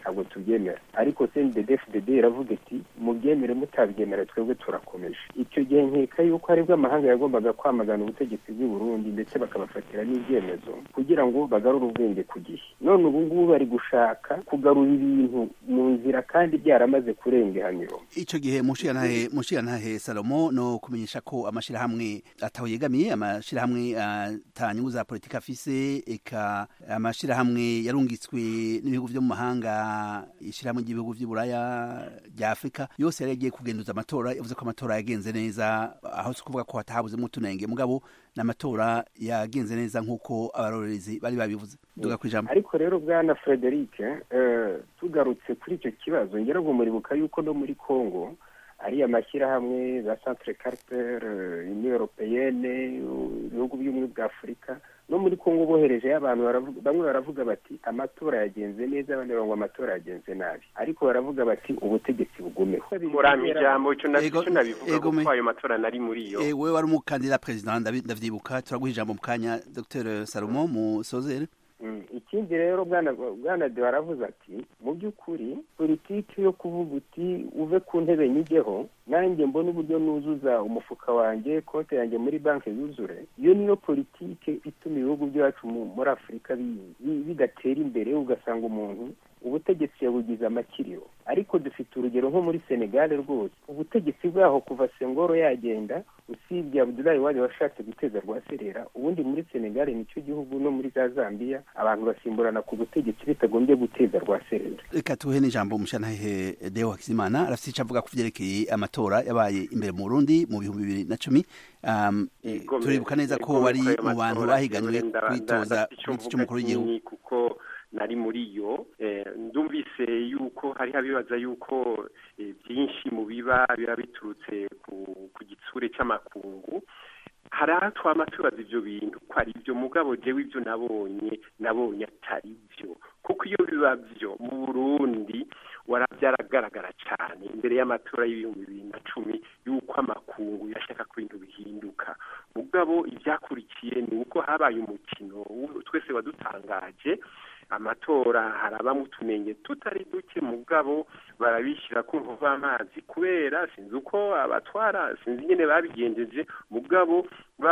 ntabwo tubyemera ariko cndfdd iravuga iti mubyemere mutabyemera twebwe turakomeje icyo gihe nkeka yuko aribwo amahanga yagombaga kwamagana ubutegetsi bw'i burundi ndetse bakabafatira n'ibyemezo kugira ngo bagarure ubwenge ku gihe none ubu ngubu bari gushaka kugarura ibintu mu nzira kandi byaramaze kurenga ihaniro ico gihe mushiyantahe mushiyantahe salomo no kumenyesha ko amashirahamwe ataho yegamiye amashirahamwe ata nyungu za politika afise eka amashirahamwe yarungitswe n'ibihugu vyo mu mahanga ishirahamwe ry'ibihugu vy'iburaya rya afurika yose yari yagiye kugenduza amatora yavuze ko amatora yagenze neza aho si kuvuga ko hatahabuzemo utunenge mugabo n'amatora yagenze neza nk'uko abarorerezi bari babivuze duga kwijambo ariko rero bwana frederic uh, tugarutse kuri icyo kibazo ngira ngo muribuka yuko no muri congo ari amashyirahamwe za centre carter union européenne ibihugu by'ubumwe bwa afurika no muri congo boherejeyo abantu bamwe baravuga bati amatora yagenze neza abandi baravuga amatora yagenze nabi ariko baravuga bati ubutegetsi bugumeho muramba ijambo icyo nabivuga kuko ayo matora nari muri yo wewe wari umukandida perezida ndavyibuka turaguha ijambo mu kanya dr salomo musozere ikindi rero bwana de baravuze ati mu by'ukuri politiki yo kuvuga uti uve ku ntebe nyigeho nanjye mbona uburyo nuzuza umufuka wanjye konti yanjye muri banki yuzure iyo niyo politiki ituma ibihugu byacu muri afurika bidatera imbere ugasanga umuntu ubutegetsi yabugize amakiriro ariko dufite urugero nko muri senegal rwose ubutegetsi bwaho kuva sengoro yagenda usibye abudulayi wari washatse guteza rwaserera ubundi muri senegal nicyo gihugu no muri za zambia abantu basimburana ku butegetsi bitagombye guteza rwaserera reka tuhe n'ijambo umushantahe deo hakizimana arafite icyo avuga ku byerekeye amatora yabaye imbere mu burundi mu bihumbi bibiri na cumi um, turibuka neza ko wari mu bantu bahiganwe kwitoza ku giti cy'umukuru w'igihugu kuko nari muri yo ndumvise yuko hariho abibaza yuko byinshi mu biba biba biturutse ku gitsure cy'amakungu hari aho twama tubaza ibyo bintu ko ari byo mugabo jewe ibyo nabonye nabonye atari byo kuko iyo biba byo mu burundi byaragaragara cyane imbere y'amatora y'ibihumbi bibiri na cumi y'uko amakungu yashaka ko ibintu bihinduka mugabo ibyakurikiye ni uko habaye umukino twese wadutangaje amatora harabamo utunenge tutari duke mugabo barabishyira ku nkuva amazi kubera sinzi uko abatwara sinzi nyine babigenjeje mugabo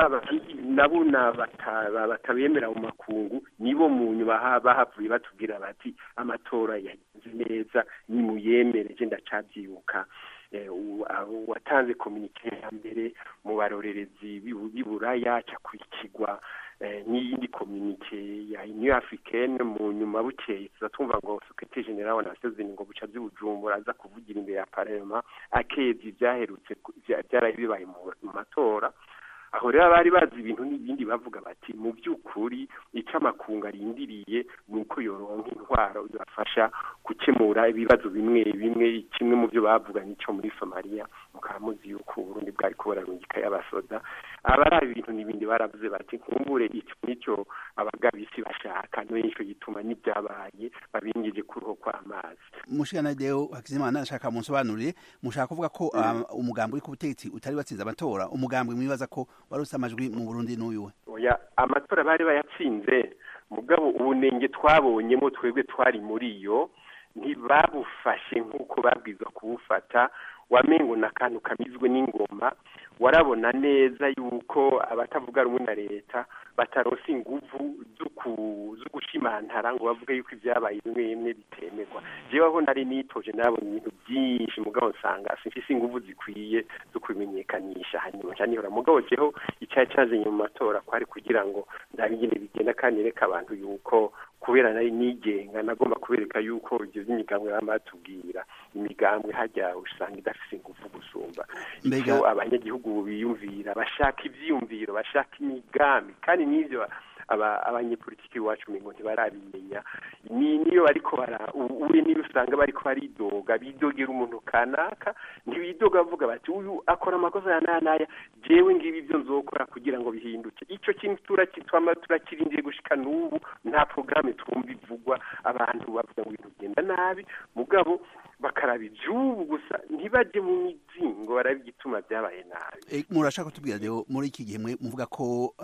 nabo batabemera mu makungu nibo mu nyuma bahavuye batubwira bati amatora yagenze neza nimuyemereje ndacabyibuka watanze kominike ya mbere mu barorerezi b'iburaya akurikirwa n'iyindi kominike ya union africaine mu nyuma bukeye tuza tumva ngo sekretari general wa nations unies ngo buca by'ubujumbura aza kuvugira imbere ya parlement akezi byaherutse byaraye bibaye mu matora aho rero bari bazi ibintu n'ibindi bavuga bati mu by'ukuri icyo amakungu arindiriye ni uko yoronka intwaro ibafasha gukemura ibibazo bimwe bimwe kimwe mu byo bavuganye icyo muri somaliya mukaba muzi yuko uburundi bwari kubararungika y'abasoda aba ari ibintu n'ibindi baravuze bati nkumbure icyo nicyo abagabisi bashaka nicyo gituma n'ibyabaye babingije kuruho kw'amazi mushikana deo hakizimana ashaka munsobanurire mushaka kuvuga ko umugambi uri ku butegetsi utari watsinze amatora umugambi mwibaza ko waruse amajwi mu Burundi n'uyu we oya amatora bari bayatsinze mugabo ubunenge twabonyemo twebwe twari muri yo ntibabufashe nk'uko babwirizwa kubufata wamengo na kantu kamizwe n'ingoma warabona neza yuko abatavuga rumwe na leta bataronse inguvu zo gushimantara ngo bavuge yuko ibyabaye bimwe bimwe bitemerwa jewe aho nari nitoje nabonye ibintu byinshi mugabo nsanga simfise inguvu zikwiye zo kubimenyekanisha hanyuma nca nihora mugabo jeho icyayi cazanye mu matora kwari kugira ngo ndabe ingene bigenda kandi reka abantu yuko kubera nari nigenga nagomba kubereka yuko ibyo by'imigambwe baba batubwira imigambwe hajya usanga idafise inguvu gusumba icyo abanyagihugu biyumvira bashaka ivyiyumviro bashaka imigambi kandi n'ivyo abanyepolitiki iwacu ngo ntibarabimenya niyo bariko bara uri niyo usanga bariko baridoga bidogera umuntu kanaka ntibidoga bavuga bati uyu akora amakosa ya naya naya jewe ngibi ibyo nzokora kugira ngo bihinduke ico kintu turakitwama turakirindiye gushika n'ubu nta programme twumva ivugwa abantu bavuga ngo ibintu bigenda nabi mugabo bakaraba ivyubu gusa ntibaje mu mizi ngo barabe igituma byabaye nabi murashaka kutubwira rero muri iki gihe muvuga ko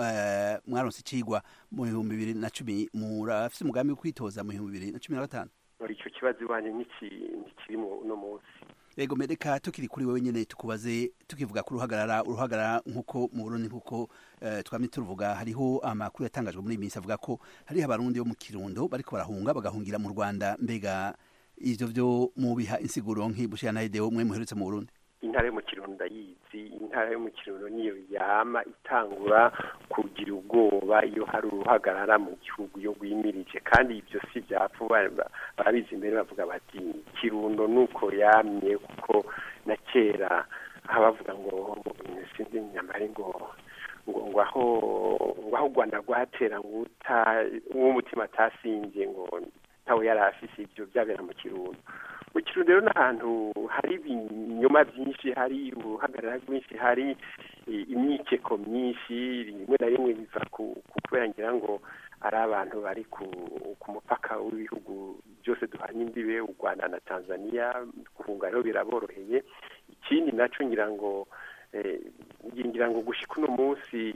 mwaronse icigwa mu bihumbi bibiri na cumi murafise umugambi wo kwitoza mu bihumbi bibiri na cumi na gatanu icyo ikibazo iwanyu ntikiri uno munsi ego mereka tukiri kuri wowe nyene tukubaze tukivuga ku ruhagarara uruhagarara nk'uko mu burundi nk'uko uh, twamye turuvuga hariho amakuru yatangajwe muri iyi minsi avuga ko hariho abarundi bo mu kirundo bariko barahunga bagahungira mu rwanda mbega ivyo vyo mubiha insiguro nk'ibushiyanahedeo mwe muherutse mu burundi intara yo mu kirundo ndayizi intara yo mu kirundo niyo yama itangura kugira ubwoba iyo hari uruhagarara mu gihugu yo rwimirije kandi ibyo si byapfa barabizi imbere bavuga bati kirundo nuko yamye kuko na kera bavuga ngo sinzi nyamare ngo ngo ngo aho ngo aho u rwanda rwatera ngo uw'umutima atasinze ngo ntawe yari afise ibyo byabera mu kirundo mu kirundo rero n'ahantu hari ibinyoma byinshi hari uruhagarara rwinshi hari imyikeko myinshi rimwe na rimwe biva ku kubera ngira ngo ari abantu bari ku mupaka w'ibihugu byose duhanye imbibe u rwanda na tanzania guhunga rero biraboroheye ikindi nacyo ngira ngo ngira ngo gushyika uno munsi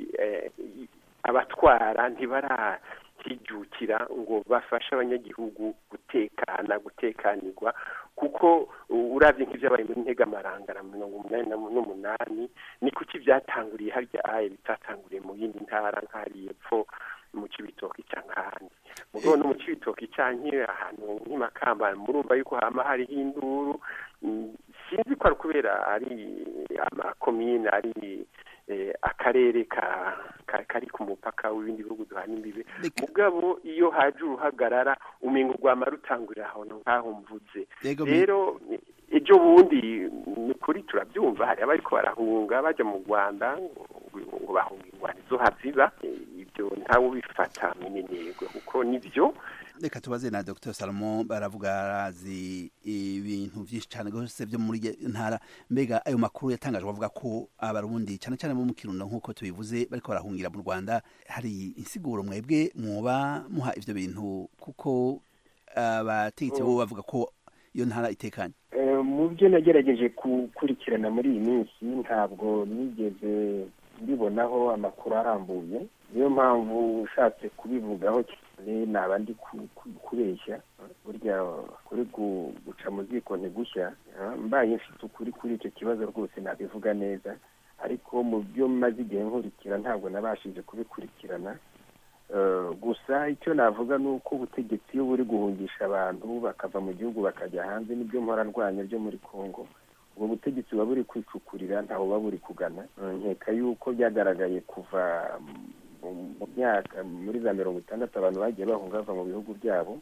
abatwara ntibara kijukira ngo bafashe abanyagihugu gutekana gutekanirwa kuko urabye nk'ibyabaye muri ntegamarangara mirongo umunani n'umunani ni kuki byatanguriye harya aye bitatanguriye mu yindi ntara nk'ahari epfo mu kibitoki cyangwa ahandi mugabo no mu kibitoki cyangwa ahantu nk'imakamba murumva yuko hama hariho induru sinzi ko ari kubera ari amakomine ari akarere kari ku mupaka w'ibindi bihugu duhana imbibe mugabo iyo haje uruhagarara umenga urwama rutangurira ahantu nk'aho mvuze rero ejo bundi ni kuri turabyumva hari abariko barahunga bajya mu rwanda ngo bahunga ingwani zo haziba ibyo ntawe ubifata minenegwe kuko nibyo reka tubaze na dr salomo baravuga arazi ibintu byinshi cyane rwose byo muri ntara mbega ayo makuru yatangajwe avuga ko abarundi cyane cyane bo mu kirundo nk'uko tubivuze bariko barahungira mu rwanda hari insiguro mwebwe mwoba muha ivyo bintu kuko abategetsi bo bavuga ko iyo ntara itekanye mu byo nagerageje gukurikirana muri iyi minsi ntabwo nigeze mbibonaho amakuru arambuye niyo mpamvu ushatse kubivugaho cyane naba ndi kubeshya burya kuri guca mu ziko ntigushya mbaye mfite ukuri kuri icyo kibazo rwose nabivuga neza ariko mu byo maze igihe nkurikira ntabwo nabashije kubikurikirana gusa icyo navuga ni uko ubutegetsi iyo buri guhungisha abantu bakava mu gihugu bakajya hanze n'ibyo mporarwanya byo muri congo ubwo butegetsi buba buri kwicukurira ntaho buba buri kugana nkeka yuko byagaragaye kuva mu myaka muri za mirongo itandatu abantu bagiye bahunga bava mu bihugu byabo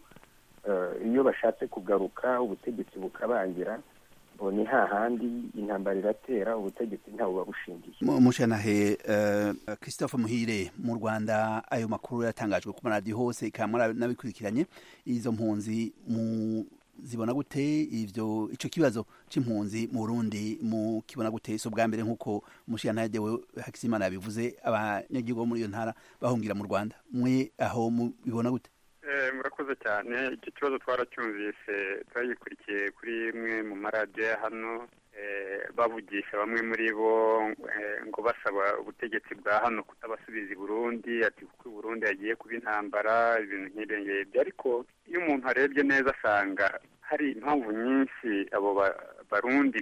iyo bashatse kugaruka ubutegetsi bukabangira ni hahandi intambara iratera ubutegetsi ntawe buba bushingiye mushanahe christophe muhire mu rwanda ayo makuru yatangajwe ku maradiyo hose ikaba nabikurikiranye izo mpunzi mu zibona gute ivyo ico kibazo c'impunzi mu Burundi mu kibona gute so bwa mbere nkuko mushyantaye dewe Hakizimana yabivuze abanyagihugu bo muri iyo ntara bahungira mu Rwanda mwe aho mubibona gute murakoze cyane icyo kibazo twaracyumvise turagikurikiye kuri imwe mu maradiyo ya hano bavugisha bamwe muri bo ngo basaba ubutegetsi bwa hano kutabasubiza i burundi ati kuko i burundi yagiye kuba intambara ibintu nk'ibyo ngibyo ariko iyo umuntu arebye neza asanga hari impamvu nyinshi abo barundi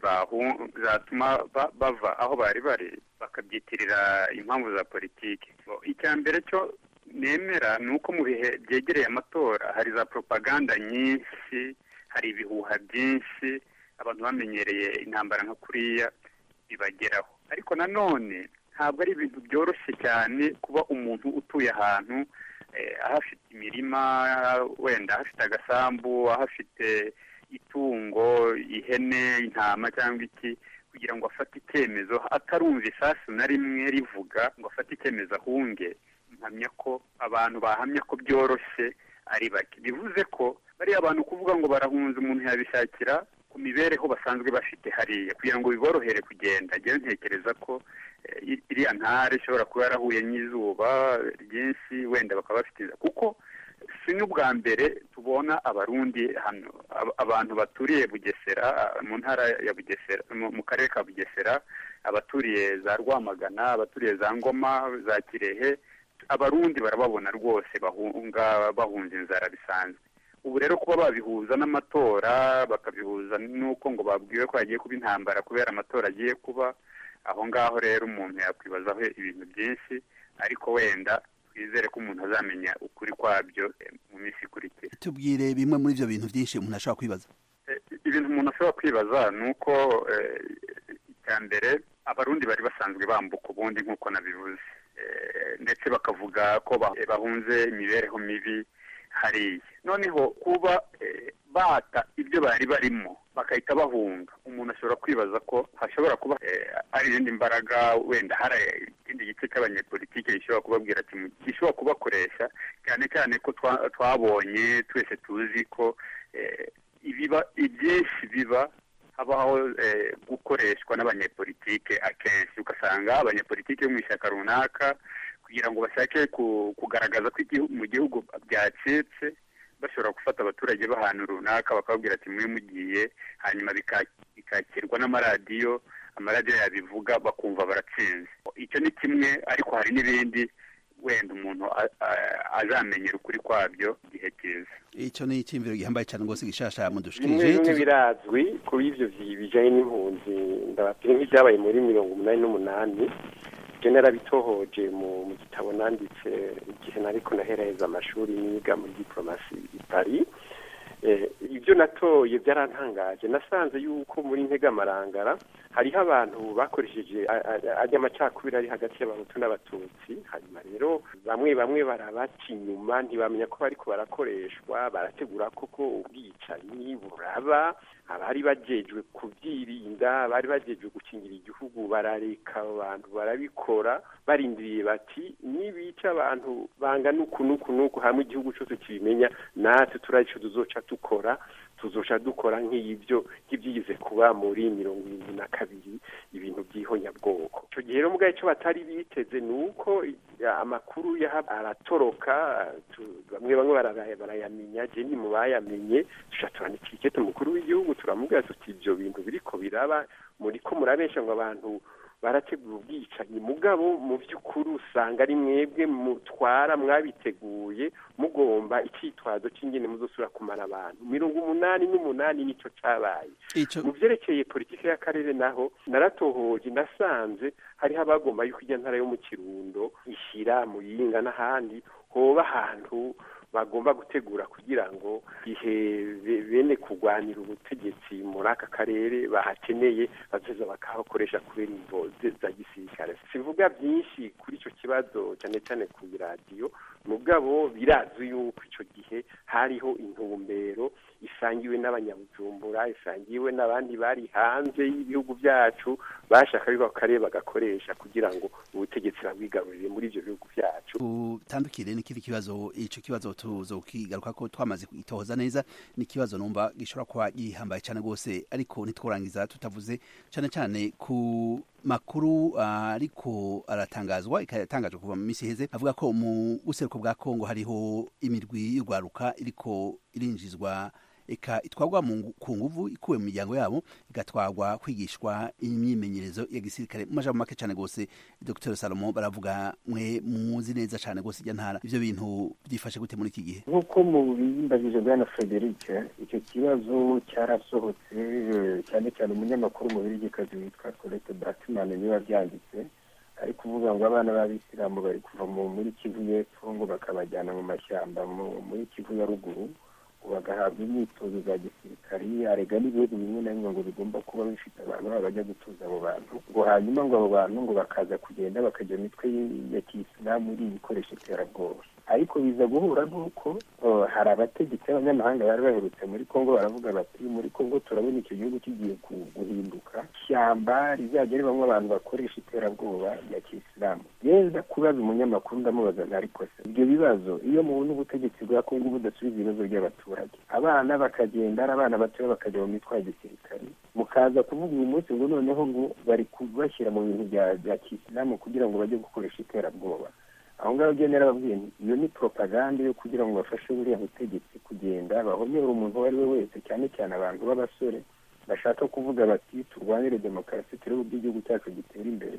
zatuma bava aho bari bari bakabyitirira impamvu za politiki icya mbere cyo nemera ni uko mu bihe byegereye amatora hari za propaganda nyinshi hari ibihuha byinshi abantu bamenyereye intambara nka kuriya bibageraho ariko nanone ntabwo ari ibintu byoroshye cyane kuba umuntu utuye ahantu ahafite imirima wenda ahafite agasambu ahafite itungo ihene intama cyangwa iki kugira ngo afate icyemezo atarumva isasu na rimwe rivuga ngo afate icyemezo ahunge mpamya ko abantu bahamya ko byoroshye ari bake bivuze ko bariya abantu kuvuga ngo barahunze umuntu yabishakira ku mibereho basanzwe bafite hariya kugira ngo biborohere kugenda njyewe ntekereza ko iriya ntara ishobora kuba yarahuye n'izuba ryinshi wenda bakaba bafite kuko si n'ubwa mbere tubona abarundi hano abantu baturiye bugesera mu ntara ya bugesera mu karere ka bugesera abaturiye za rwamagana abaturiye za ngoma za kirehe abarundi barababona rwose bahunga bahunze inzara bisanzwe ubu rero kuba babihuza n'amatora bakabihuza n'uko ngo babwiwe ko hagiye kuba intambara kubera amatora agiye kuba aho ngaho rero umuntu yakwibazaho ibintu byinshi ariko wenda twizere ko umuntu azamenya ukuri kwabyo eh, mu minsi ikurikira tubwire bimwe muri ibyo bintu byinshi umuntu ashobora kwibaza Eh, ibintu umuntu ashobora kwibaza ni uko eh, icya mbere abarundi bari basanzwe bambuka ubundi nk'uko nabivuze Eh, ndetse bakavuga ko ba- bahunze imibereho mibi hariya noneho kuba eh, bata ibyo bari barimo bagahita bahunga umuntu ashobora kwibaza ko hashobora kuba eh, ari izindi mbaraga wenda hari ikindi gice cy'abanyepolitike gishobora kubabwira ati mu- gishobora kubakoresha cyane cyane ko twa- twabonye twese tuzi ko eh, ibiba ibyinshi biba habaho eh, gukoreshwa n'abanyepolitike akenshi ugasanga abanyepolitike bo mu ishyaka runaka kugira ngo bashake ku- kugaragaza ko igihu- mu gihugu byacitse bashobora gufata abaturage b'ahantu runaka bakababwira ati mwe mugiye hanyuma bika- bikakirwa n'amaradiyo amaradiyo yabivuga bakumva baratsinze icyo ni kimwe ariko hari n'ibindi wenda umuntu a- a- azamenyera ukuri kwabyo igihe kiza icyo ni icyiyumviro gihambaye cyane rwose gishasha bimwe mudushikirije bimwe Tuzo- birazwi kuri ibyo vyi- bijanye n'impunzi ndababwira nk'ibyabaye muri mirongo umunani n'umunani ibyo narabitohoje mu mu gitabo nanditse igihe nariko naheraheza amashuri niga muri diplomasi i Paris Eh, ibyo natoye byarantangaje nasanze yuko muri ntegamarangara hariho abantu bakoresheje a- a- ajya amacakubiri ari hagati y'abahutu n'abatutsi hanyuma rero bamwe bamwe barabaca inyuma ntibamenya ko bariko barakoreshwa barategura koko ubwicanyi buraba abari bajejwe kubyirinda bari bajejwe gukingira igihugu barareka abo bantu barabikora barindiriye bati nibica abantu bangana uku n'uku n'uku hamwe igihugu cyose kibimenya natwe turazi ico tuzoca dukora tuzoca dukora nk'ibyo nk'ibyigize kuba muri mirongo irindwi na kabiri ibintu by'ihonyabwoko icyo gihe rero mugabo icyo batari biteze ni uko ya- amakuru yaha aratoroka tu- bamwe bamwe barara- barayamenya je ni mu bayamenye tuca turandika ikete umukuru w'igihugu turamubwira tuti ibyo bintu biriko biraba muriko murabesha ngo abantu barategura ubwicanyi mugabo mu by'ukuri usanga ari mwebwe mutwara mwabiteguye mugomba icyitwazo cy'ingene muzosubira kumara abantu mirongo umunani n'umunani nicyo cabaye Ico- mu vyerekeye politike y'akarere naho naratohoje nasanze hariho abagomba yuko ijya ntara yo mu kirundo ishyira muyinga n'ahandi hoba ahantu bagomba gutegura kugira ngo ihe be- bene kurwanira ubutegetsi muri aka karere bahakeneye bazoza bakahakoresha kubera imvo ze- za gisirikare sivuga byinshi kuri icyo kibazo cyane cyane ku radiyo mugabo birazwi yuko icyo gihe hariho intumbero isangiwe n'abanyabujumbura isangiwe n'abandi bari hanze y'ibihugu byacu bashaka yuko ako karere bagakoresha kugira ngo ubutegetsi babwigarurire muri ibyo bihugu byacu utandukire n'ikindi kibazo ico kibazo tuzokigaruka ko twamaze kwitohoza neza ni ikibazo numva gishobora kuba gihambaye cyane rwose ariko ntitworangiza tutavuze cyane cyane ku makuru ah, ariko aratangazwa ikatangajwe kuva mu minsi iheze avuga ko mu buseruko bwa Kongo hariho imirwi y'urwaruka iriko irinjizwa eka itwarwa mu ngu- ku nguvu ikuwe mu miryango yabo igatwarwa kwigishwa imyimenyerezo ya gisirikare mu majambo make cyane gose Dr Salomo baravuga mwe muzi neza cyane gose ijya ntara ivyo bintu byifashe gute muri iki gihe nk'uko mu bimbajije bwana frederic icyo kibazo cyarasohotse eh, cyane cyane umunyamakuru mu birigikazi witwa colette batman niwe wabyanditse ari kuvuga ngo abana b'abisilamu bari kuva mu- muri kivu y'epfo ngo bakabajyana mu mashyamba mu- muri kivu ya ruguru ngo bagahabwa imyitozo za gisirikari arega n'ibihugu bimwe na bimwe ngo bigomba kuba bifite abantu babo bajya gutuza abo bantu ngo hanyuma ngo abo bantu ngo bakaza kugenda bakajya mu mitwe y- ya kisilamu iri ibikoresho iterabwoba ariko biza guhura n'uko oh, hari abategetsi b'abanyamahanga bari baherutse muri kongo baravuga bati muri kongo turabona icyo gihugu kigiye ku- guhinduka ishyamba rizajya ribamo abantu bakoresha iterabwoba rya kisilamu yenda kubaza umunyamakuru ndamubaza nti ariko se ibyo bibazo iyo mubona ubutegetsi bwa kongo budasubiza ibibazo by'abaturage abana bakagenda ari abana batoya bakajya mu mitwe ya gisirikare mukaza kuvuga uyu munsi ngo noneho ngo bari kubashyira mu bintu bya bya kisilamu kugira ngo bajye gukoresha iterabwoba aho ngaho ugenda narababwiye nti iyo ni propaganda yo kugira ngo bafashe buriya butegetsi kugenda bahonyora umuntu uwo ari we wese cyane cyane abantu b'abasore bashaka kuvuga bati turwanire demokarasi turebe uburyo igihugu cyacu gitera imbere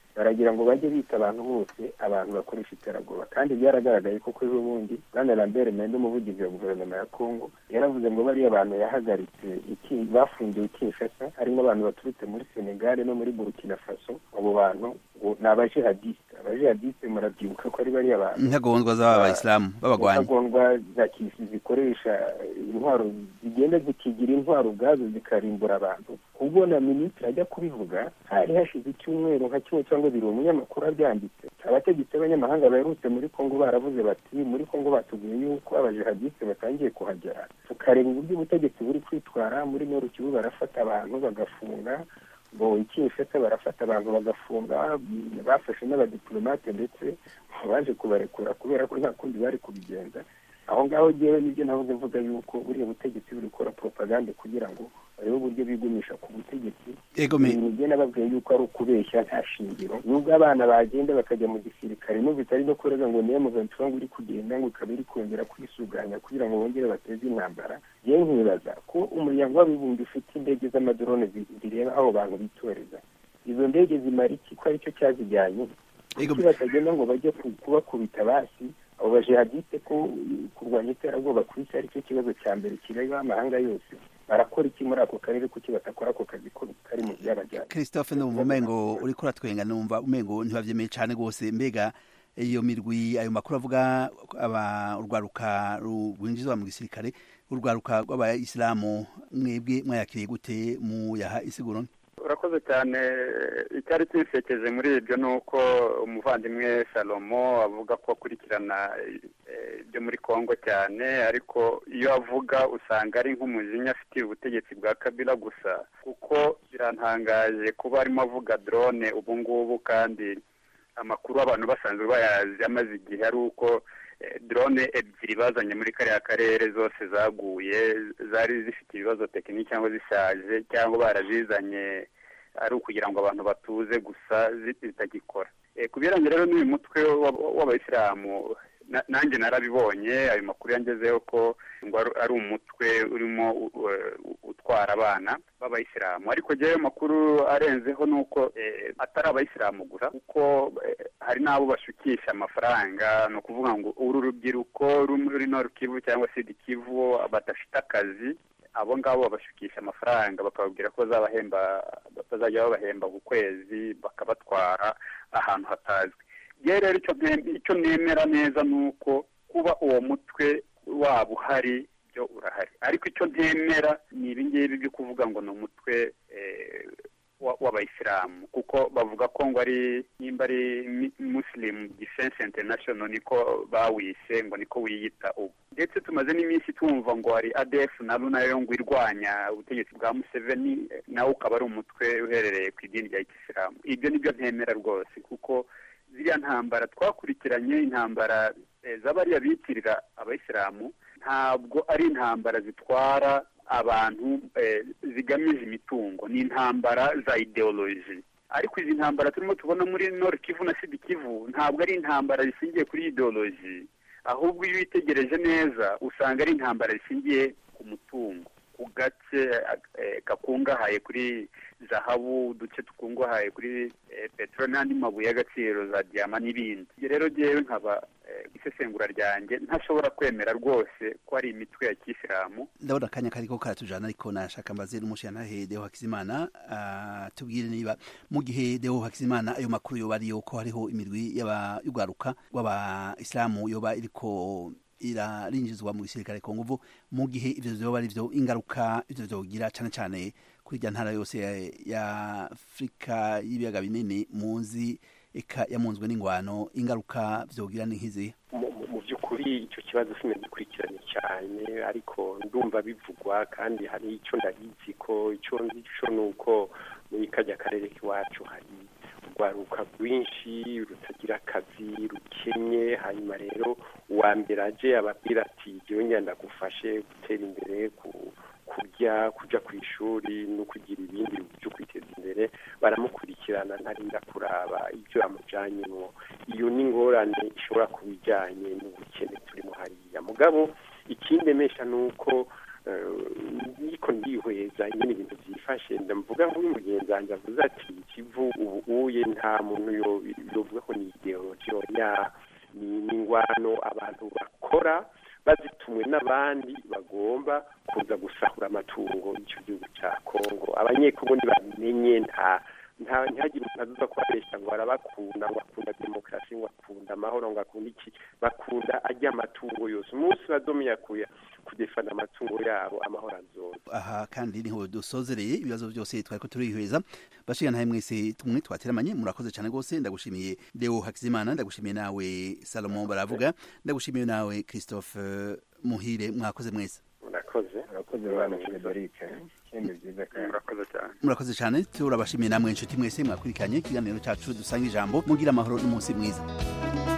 baragira ngo bajye bita abantu bose abantu bakoresha iterabwoba kandi byaragaragaye koko ejo bundi bwana lambert mende umuvugizi wa guverinoma ya kongo yaravuze ngo bariya abantu yahagaritse iki- bafungiwe kinshasa harimo abantu baturutse muri senegal no muri burkina faso abo bantu ngo ni abajihadiste abajihadiste murabyibuka ko ari bariya bantu intagondwa z'abayisilamu b'abagwanyi intagondwa za kisi zikoresha intwaro zigenda zikigira intwaro ubwazo zikarimbura abantu ubwo na minisitiri ajya kubivuga hari hashize icyumweru nka kimwe cyangwa bibiri umunyamakuru abyanditse abategetsi b'abanyamahanga baherutse muri kongo baravuze bati muri kongo batubwiye yuko abajihadiste batangiye kuhagera tukareba uburyo ubutegetsi buri kwitwara muri noru kivu barafata abantu bagafunga ngo ikinshasa barafata abantu bagafunga mm, bafashe n'abadiplomate ndetse baje kubarekura kubera ko nta kundi bari kubigenza aho ngaho ngewe nibyo navuze mvuga yuko buriya butegetsi buri gukora propagande kugira ngo barebe uburyo bigumisha ku butegetsi Ego me- ibintu bye nababwiye yuko ari ukubeshya nta shingiro nubwo abana bagenda bakajya mu gisirikare n'ubu bitari no kurega ngo niyo muventura ngo iri kugenda ngo ikaba iri kongera kwisuganya kugira ngo bongere bateze intambara yewe nkibaza ko umuryango w'abibumbye ufite indege z'amadrone zi- zireba aho bantu bitoreza izo ndege zimara iki ko aricyo cyazijyanye kuki batagenda ngo bajye ku- kubakubita basi abo bajihadiste ko kurwanya iterabwoba ku isi aricyo kibazo cya mbere kireba amahanga yose barakora iki muri ako karere kuki batakora ako kazi ko kari mu byabajyanye christophe ndumva umengo uriko uratwenga numva umengo ntibavyemeye cane rwose mbega iyo mirwi ayo makuru avuga aba urwaruka ru- rwinjizwa mu gisirikare urwaruka rw'abayisilamu mwebwe mwayakiriye gute muyaha isiguro urakoze cyane icyari kinsekeje muri ibyo ni uko umuvandimwe salomo avuga ko akurikirana eh, ibyo muri kongo cyane ariko iyo avuga usanga ari nk'umujinya afitiye ubutegetsi bwa kabila gusa kuko birantangaje kuba arimo avuga drone ubu ngubu kandi amakuru abantu basanzwe bayazi amaze igihe ari uko eh, drone ebyiri bazanye muri kariya karere zose zaguye zari zifite ibibazo tekiniki cyangwa zishaje cyangwa barazizanye ari ukugira ngo abantu batuze gusa zi- zitagikora Eh, ku bihereranye rero n'uyu mutwe w'ab- w'abayisilamu na- nanjye narabibonye ayo makuru yangezeho ko ngo ari- ari umutwe urimo u- u- utwara abana b'abayisilamu ariko jyewe amakuru arenzeho ni uko eh, atari abayisilamu gusa kuko eh, hari n'abo bashukisha amafaranga ni ukuvuga ngo uru rubyiruko ruri muri Nord Kivu cyangwa Sud Kivu badafite akazi abo ngabo babashukisha amafaranga bakababwira ko bazabahemba bazajya babahemba ku kwezi bakabatwara ahantu hatazwi yewe rero icyo nte- icyo nemera neza ni uko kuba uwo mutwe waba uhari byo urahari ariko icyo ntemera ni ibi ngibi byo kuvuga ngo ni umutwe eh, wa- w'abayisilamu kuko bavuga ko ngo ari nimba ari Mi- muslim defense international niko bawise ngo niko wiyita ubu ndetse tumaze n'iminsi twumva ngo hari adf nabo nayo ngo irwanya ubutegetsi bwa museveni eh, nawe ukaba ari umutwe uherereye ku idini rya kisilamu ibyo nibyo ntemera rwose kuko ziriya ntambara twakurikiranye intambara eh, z'abariya bitirira abayisilamu ntabwo ari intambara zitwara abantu eh, zigamije imitungo ni intambara za ideoloji ariko izi ntambara turimo tubona muri Nord Kivu na Sud Kivu ntabwo ari intambara zishingiye kuri ideoloji ahubwo iyo witegereje neza usanga ari intambara zishingiye ku mutungo ku gace eh, gakungahaye kuri zahabu uduce dukungahaye kuri eh, peteroli n'andi mabuye y'agaciro za diyama n'ibindi Ibyo rero jyewe nkaba eh, isesengura ryanjye ntashobora kwemera rwose ko ari imitwe ya kisilamu ndabona akanya kariko karatujana ariko nashaka mbaze n'umushiyantahe deo hakizimana ah, tubwire niba mu gihe deo hakizimana ayo makuru yoba ariyo ko hariho imirwi y'aba- y'urwaruka rw'abayisilamu yoba iriko irarinjizwa mu gisirikare ku nguvu mu gihe ivyo vyoba ari vyo ingaruka ivyo vyogira cane cane kuri irya ntara yose ya, ya afurika y'ibiyaga binini muzi eka yamunzwe n'ingwano ingaruka vyogira ni nk'izihe mu mu- mu by'ukuri icyo kibazo sinagikurikiranye cyane ariko ndumva bivugwa kandi hari icyo ndabizi ko icyo nzi cyo ni uko muri kajya karere k'iwacu hari urwaruka rwinshi rutagira akazi rukennye hanyuma rero uwa mbere aje ababwira ati jyewe ngenda gufashe gutera imbere ku kurya kuja ku ishuri no kugira ibindi byo kwiteza imbere baramukurikirana ntarinda kuraba ibyo yamujanyemo iyo ni ingorane ishobora kuba ijyanye n'ubukene turimo hariya mugabo ikindi mesha ni uko niko ndihweza nyine ibintu byifashe ndavuga nk'uyu mugenzi wanjye avuze ati ikivu ubu uye nta muntu yovuga ko ni ideologi oya ni ingwano abantu bakora bazitumwe n'abandi bagomba kuza gusahura amatungo y'icyo gihugu cya kongo abanyekongo ntibamenye nta nta ntihagire umuntu azuza kubabeshya ngo arabakunda ngo akunda demokarasi ngo akunda amahoro ngo akunda iki bakunda ajya amatungo yose umunsi badomiye kuya kudefana amatungo yabo amahoro azoza aha kandi niho dusozereye ibibazo byose twari ko turihweza bashiga ntahe mwese tumwe twateramanye murakoze cyane rwose ndagushimiye Leo Hakizimana ndagushimiye nawe Salomon baravuga ndagushimiye nawe Christophe Muhire mwakoze mwese murakoze murakoze bana Frederic ikindi byiza kandi murakoze cyane murakoze cyane turabashimiye namwe inshuti mwese mwakurikiranye ikiganiro cyacu dusanga ijambo mugira amahoro n'umunsi mwiza